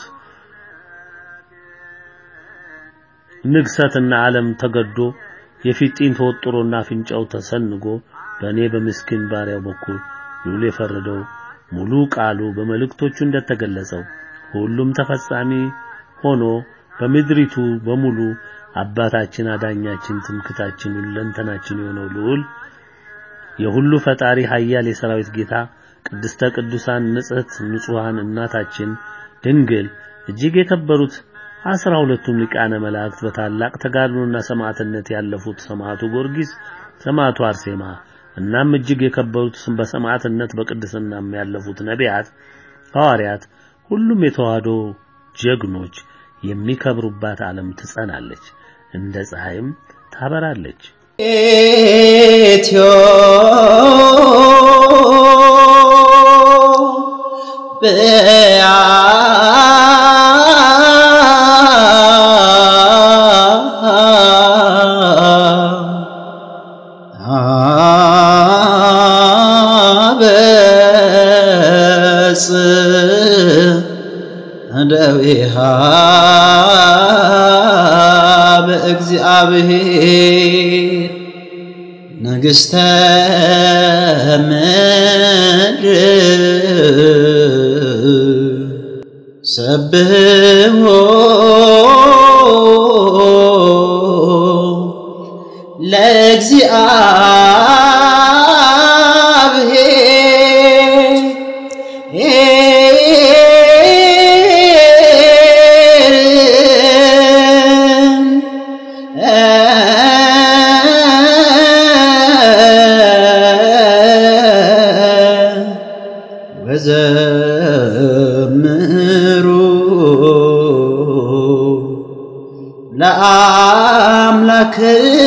ንግሰትና ዓለም ተገዶ የፊጢን ተወጥሮና አፍንጫው ተሰንጎ በእኔ በምስኪን ባሪያው በኩል ልዑል የፈረደው ሙሉ ቃሉ በመልእክቶቹ እንደተገለጸው ሁሉም ተፈጻሚ ሆኖ በምድሪቱ በሙሉ አባታችን፣ አዳኛችን፣ ትምክታችን፣ ሁለንተናችን የሆነው ልዑል የሁሉ ፈጣሪ ኃያል የሰራዊት ጌታ ቅድስተ ቅዱሳን ንጽሕት ንጹሐን እናታችን ድንግል እጅግ የከበሩት አስራ ሁለቱም ሊቃነ መላእክት በታላቅ ተጋድሎና ሰማዕትነት ያለፉት ሰማዕቱ ጊዮርጊስ፣ ሰማዕቱ አርሴማ እናም እጅግ የከበሩት በሰማዕትነት በቅድስናም ያለፉት ነቢያት፣ ሐዋርያት ሁሉም የተዋህዶ ጀግኖች የሚከብሩባት ዓለም ትጸናለች፣ እንደ ፀሐይም ታበራለች። ደዊሃ በእግዚአብሔር ንግሥተ ምድር ሰብሖ ለእግዚአብሔር ወዘምሩ ለአምላክነ